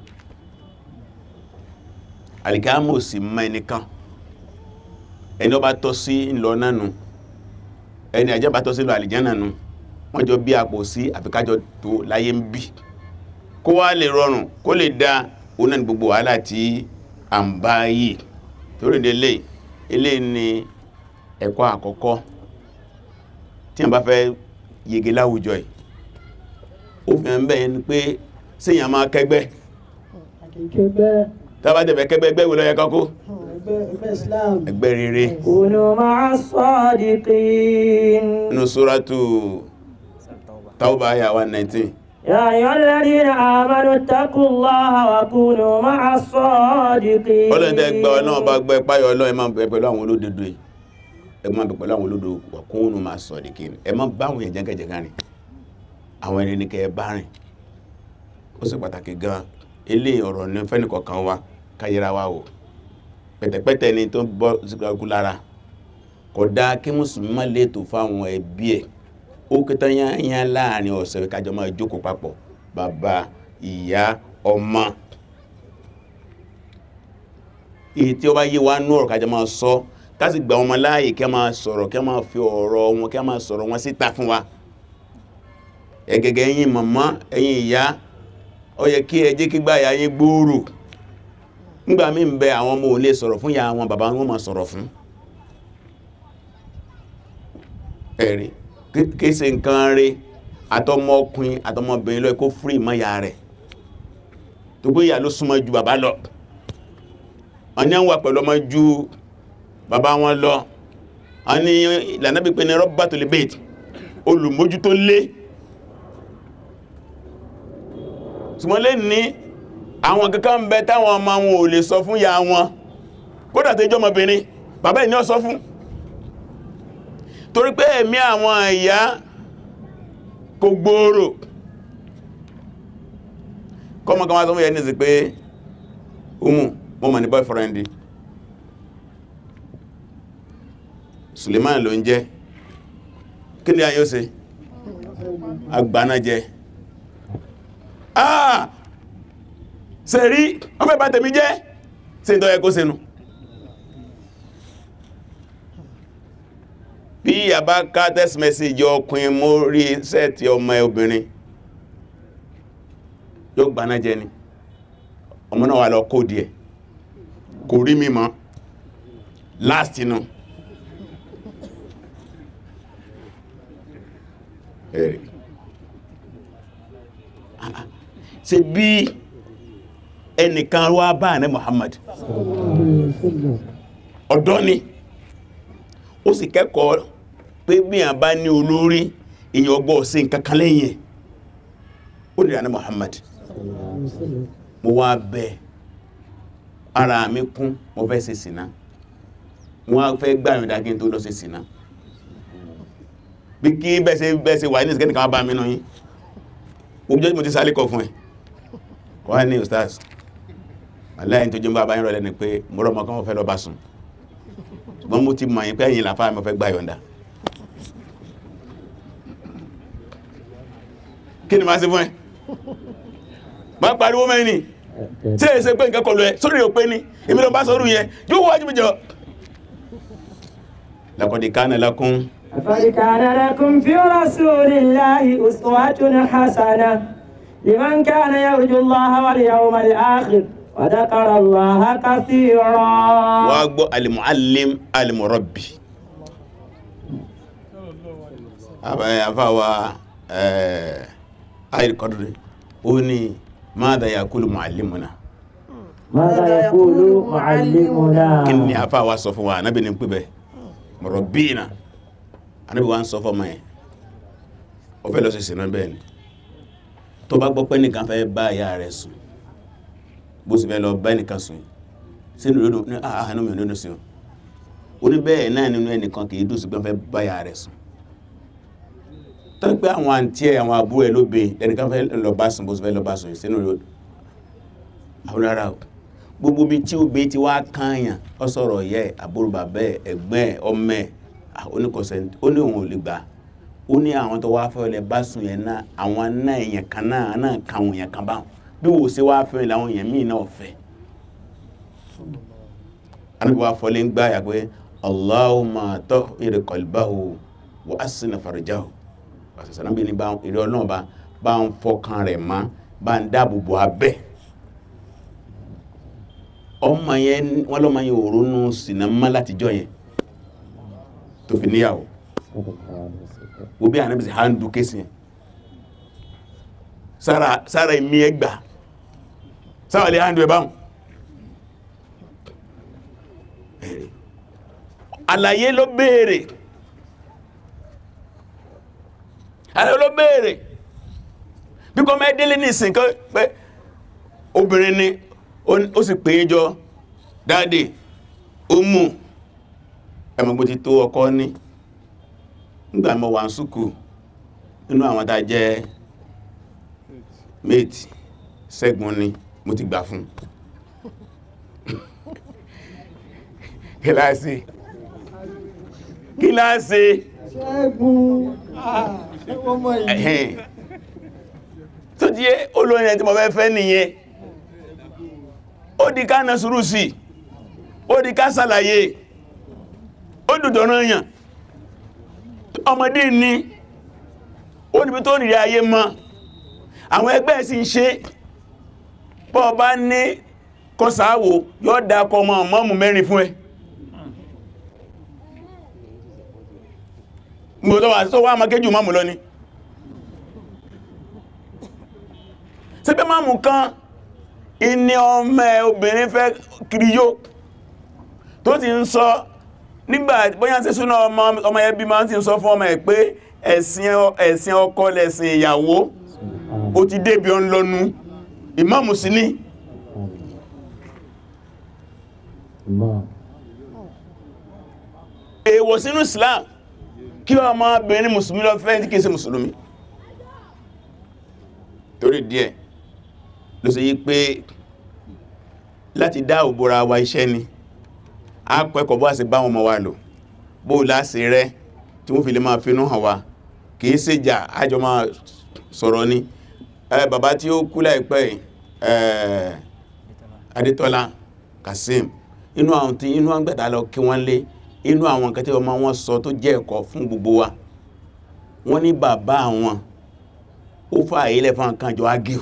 alìkámò sí mọ́ ẹnìkan ẹni ó bá tọ́ sí ńlọ nánu ẹni àjẹ́ bá tọ́ sí lọ àlìjánà nù wọ́n jọ bí àpò sí àfikájọ tó láyé ń bí kó wá lè rọrùn kó lè dá oná ní gbogbo wàhálà tí a ń bá yìí torí délé ilé ni ẹ̀kọ́ àkọ́kọ́ tí a bá fẹ́ yege láwùjọ yìí ó fi hàn bẹ́ẹ̀ ni pé síyàn máa kẹgbẹ́ akíkẹgbẹ́ tàbá tẹ̀fẹ́ kẹgbẹ́ ẹgbẹ́ wo ló yẹ kọ́kọ́ ẹgbẹ́ ẹgbẹ́ Islam ẹgbẹ́ rere كونوا مع الصادقين nínú sóràtù Tawba àyà 119 يا أيها الذين آمنوا اتقوا الله وكونوا مع الصادقين ọlọ́dẹ gba ọlọ́run bá gbẹ́ páyọ̀ ọlọ́run ẹ máa bẹ pẹ̀lú àwọn olódodo yìí ẹ máa bẹ pẹ̀lú àwọn olódodo wàkúnnù máa sọ ọ̀dẹ̀kì ẹ máa bá àwọn èèyàn jẹ́gẹ̀jẹ̀gá rìn àwọn ẹni ní kẹ́ ẹ bá rìn ó sì pàtàkì gan ilé ọ̀rọ̀ ní fẹ́nìkọ̀ọ̀kan wa káyẹra wa o pẹ̀tẹ̀pẹ̀tẹ̀ ni tó bọ́ síkú lára kò dáa kí mùsùlùmí má lètò fáwọn ẹbí ẹ̀ ó kẹta yányá láàrin ọ̀sẹ̀ kájọ máa jókòó papọ̀ bàbá ìyá ọmọ èyí tí ó bá yé wa nú ọ̀rọ̀ kájọ máa sọ kásì gba ọmọ láàyè kí a máa sọ̀rọ̀ kí a máa fi ọ̀rọ̀ wọn kí a máa sọ̀rọ̀ wọn síta fún wa ẹgẹgẹ ẹ̀yin màmá ẹ̀yin ìyá ó yẹ kí ẹ jẹ́ kí gbáyà yín gbòòrò nígbà mí ń bẹ àwọn ọmọ ò lè sọ̀rọ̀ fún ìyá wọn bàbá wọn máa sọ̀rọ̀ fún ẹ̀rí kí ṣe nǹkan rí àtọmọkùnrin àtọmọbìnrin lọ kó fúrì mọ́ ìyá rẹ̀ tó gbé ìyá ló súnmọ́ ju bàbá lọ wọ́n ní wà pẹ̀lú ọmọ ju bàbá wọn lọ wọ́n ní ìlànà bí pé ní rọ́bà tó lè bèèdì olùmójú tó lé ṣùgbọ́n lè ní àwọn kankan ń bẹ táwọn ọmọ wọn ò lè sọ fún ìyá wọn kódà tó jẹ́ ọmọbìnrin bàbá ìní ó sọ fún torí pé ẹ̀mí àwọn ìyá kò gbòòrò kọmọ kan wá sọ fún ìyá ní sí pé umu mo mọ̀ ní boyfriend Suleiman ló ń jẹ́ kí ni ayé ó ṣe agbáná jẹ́ ah ṣe rí wọ́n fẹ́ bá tèmi jẹ́ sí ìtọ́ ẹkó sínú bí a bá ká text message ọkùnrin mórí sẹ́ẹ̀tì ọmọ ẹ obìnrin yóò gbaná jẹ ni ọmọ náà wà lọ kó díẹ̀ kò rí mímọ̀ last inú ẹ̀rì ṣe bí ẹnìkan wá bá ní Muhammad ọ̀dọ́ ni ó sì kẹ́kọ̀ọ́ pé bí a bá ní olórí èyàn ọgbọ́ sí nǹkankan lẹ́yìn ó nìyà ní Muhammad mo wá bẹ̀ ara mi kún mo fẹ́ ṣe sìná wọ́n fẹ́ gbàyànjá kí n tó lọ ṣe sìná bí kí bẹ́ẹ̀ṣe bẹ́ẹ̀ṣe wà ní ìsìnkẹ́ nìkan bá mi nú yí oúnjẹ́ mo ti sáré kọ fún ẹ wọ́n ní ustaz aláyìn tó jẹ́ bá bá ń rọ̀lẹ́ ni pé mọ́rọ̀ mọ́ kán fẹ́ lọ bá sùn ṣùgbọ́n mo ti mọ̀ yín pé ẹ̀yin làfáà mi fẹ́ gbàyànjá kí ni máa ṣe fún ẹ bá pariwo mẹ́ni tí èsẹ pé nǹkan kọlu ẹ sórí ò pé ní èmi lọ bá sọ́rù yẹn yóò wájú mi jọ laqad kana lakum لقد كان لكم في رسول الله أسوة حسنة لمن كان يرجو الله واليوم الآخر وذكر الله كثيرا wá gbọ́ al-muallim al-murabbi àfáwà ayìrìkọ́dúrí ó ní madha yaqulu muallimuna ماذا يقول معلمنا kí ni àfáwà sọ fún wa anábì ní pípẹ́ murabbina anábì wa ń sọ fọ́mọ ẹ̀ ó fẹ́ lọ sí sinú bẹ́ẹ̀ ni tó bá gbọ́ pé nìkan fẹ́ bá ìyá rẹ̀ sùn bó sì fẹ́ lọ bá ẹnìkan sùn sínú lódò ní àánú mi lódò sí o ní bẹ́ẹ̀ náà nínú ẹnìkan kìí dùn sí pé fẹ́ bá ìyá rẹ̀ sùn tó pé àwọn àǹtí ẹ̀ àwọn àbúrò ẹ̀ ló be ẹnìkan fẹ́ lọ bá sùn bó sì fẹ́ lọ bá sùn sínú lódò àwọn rárá o gbogbo bí tí ó be ti wá kányàn ọ sọ̀rọ̀ yẹ àbúrò bàbá ẹ̀ ẹ̀gbọ́n ẹ̀ ọmọ ẹ̀ oníkọ̀sẹ̀ ó ní òun ò lè gbà ó ní àwọn tó wá fẹ́ lẹ bá sùn yẹn náà àwọn náà èèyàn kan náà náà kan àwọn èèyàn kan báwọn bí wò sí wá fẹ́ làwọn èèyàn míì náà fẹ́ anábì wá fọlé ń gbáyà pé Allahumma tahhir qalbahu wa assin farjahu àṣàṣà náà bí ní bá ìrẹ́ ọlọ́run bá bá ń fọkàn rẹ̀ mọ́ bá ń dáàbò bò abẹ́ ọmọ yẹn wọ́n lọ́mọ yẹn òrónú sinamá látijọ́ yẹn tó fi níyàwó wo bí ànábì sí handu kéṣì yẹn sára sára ìmí ẹgbà sára lè handu ẹbáhùn ẹ̀rẹ̀ àlàyé ló béèrè àlàyé ló béèrè bí kọ́ mẹ́ délé ní ìsìn kan pé obìnrin ni ó sì pè é jọ dáadé ó mú ẹmọ̀gbó ti tó ọkọ ní nígbà mọ̀ wà ń súkù nínú àwọn tá jẹ́ méjì sẹ́gun ni mo ti gbà fún kíláàsì kíláàsì ṣẹ́gun ọmọ yìí ẹ̀hẹ́n tó díẹ̀ olórin ẹ̀ tí mo fẹ́ fẹ́ nìyẹn ó di ká na sùúrù sí ó di ká sàlàyé ó dùdọ̀rọ̀ èèyàn ọmọdé ní ó níbi tó nìrí ayé mọ́ àwọn ẹgbẹ́ sì ń ṣe bọ́ bá ní kọsàáwò yóò dákọ ọmọ mọ́mù mẹ́rin fún ẹ mo tó wà tó wá ma kéjù mọ́mù lọ ni sípé mọ́mù kan ìní ọmọ ẹ obìnrin fẹ́ kiri yó tó ti ń sọ nígbà bóyá sí súnà ọmọ ẹbí máa ti ń sọ fún ọmọ ẹ̀ pé ẹ̀sìn ọkọ lẹ̀sìn ìyàwó ó ti débi ọ ń lọ́nu ìmáàmù sí ní èèwọ̀ sínú Islam kí ọmọbìnrin mùsùlùmí lọ fẹ́ tí kìí ṣe mùsùlùmí torí díẹ̀ ló ṣe yí pé láti dá òbúra wa iṣẹ́ ni a pẹ́kọ̀ bó a sì bá wọn mọ́ wa lò bó láti rẹ tí wọ́n fi lè máa finú hàn wa kìí ṣe jà ájọ máa sọ̀rọ̀ ni ẹ bàbá tí ó kú láìpẹ́ ẹ̀ Adétọ́lá Kasim inú àwọn tí inú àwọn gbẹ̀ta lọ kí wọ́n lé inú àwọn nǹkan tí ọmọ wọn sọ tó jẹ́ ẹ̀kọ́ fún gbogbo wa wọ́n ní bàbá àwọn ó fà ilẹ̀ fún àkànjọ agil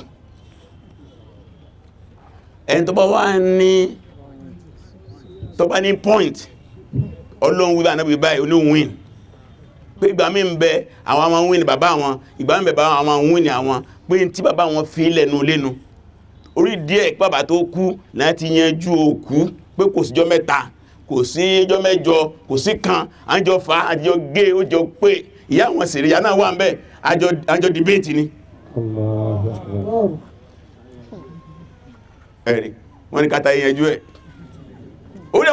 ẹni tó bá wá ní tó bá ní point ọlọ́run wíbá náà wíbá ní win pé ìgbà mí ń bẹ àwọn ọmọ win bàbá wọn ìgbà mí bẹ bá àwọn win àwọn pé tí bàbá wọn fi lẹ́nu lẹ́nu orí díẹ̀ bàbá tó kú láti yanjú òkú pé kò síjọ́ mẹ́ta kò sí ẹjọ́ mẹ́jọ kò sí kan àjọ fa àjọ gé ó jọ pé ìyá wọn sì rí ìyá náà wà ń bẹ àjọ dìbéètì ni ẹ̀rì wọ́n ní kátà ìyẹnjú ẹ̀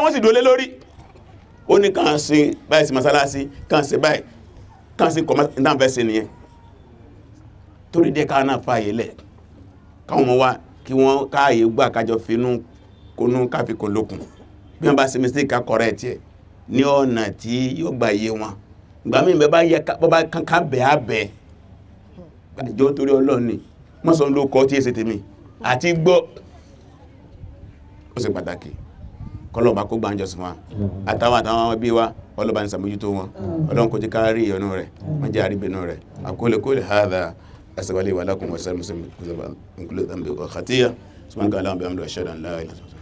wọ́n sì dólé lórí ó ní kàn sí báyìí sí masalasi kàn sí báyìí kàn sí kọmọ ìdáǹfẹ́sẹ̀ nìyẹn torí dẹ́ káà náà fààyè lẹ̀ káwọn ọmọ wa kí wọ́n káàyè gbà kájọ finú kónú káfíkún lókun bí wọ́n bá ṣe mistake ká correct ẹ̀ ní ọ̀nà tí yóò gbà yé wọn ìgbà míì bẹ́ẹ̀ bá yẹ bọ́ bá kankan bẹ̀ á bẹ̀ àjọ torí ọlọ́run ni wọ́n sọ ló kọ́ tí èsì tèmi àti gbọ́ ó ṣe pàtàkì kọlọ́ọ̀bá kó gbáǹjọ sí wọn àtàwọn àtàwọn ẹbí wa ọlọ́ba ní sàmójútó wọn ọlọ́run kò jẹ́ ká rí ìyọnú rẹ̀ wọ́n jẹ́ àríbìnú rẹ̀ àkólekóle hádà asàwálé wà lákùn wọ́sẹ́ mùsùlùmí kúzọ̀bà nkúlẹ̀ tàbí ọ̀kàtíyà sùmọ́nkà aláwọ̀ bí i àmì ọ̀ṣẹ́dà ńlá ilẹ̀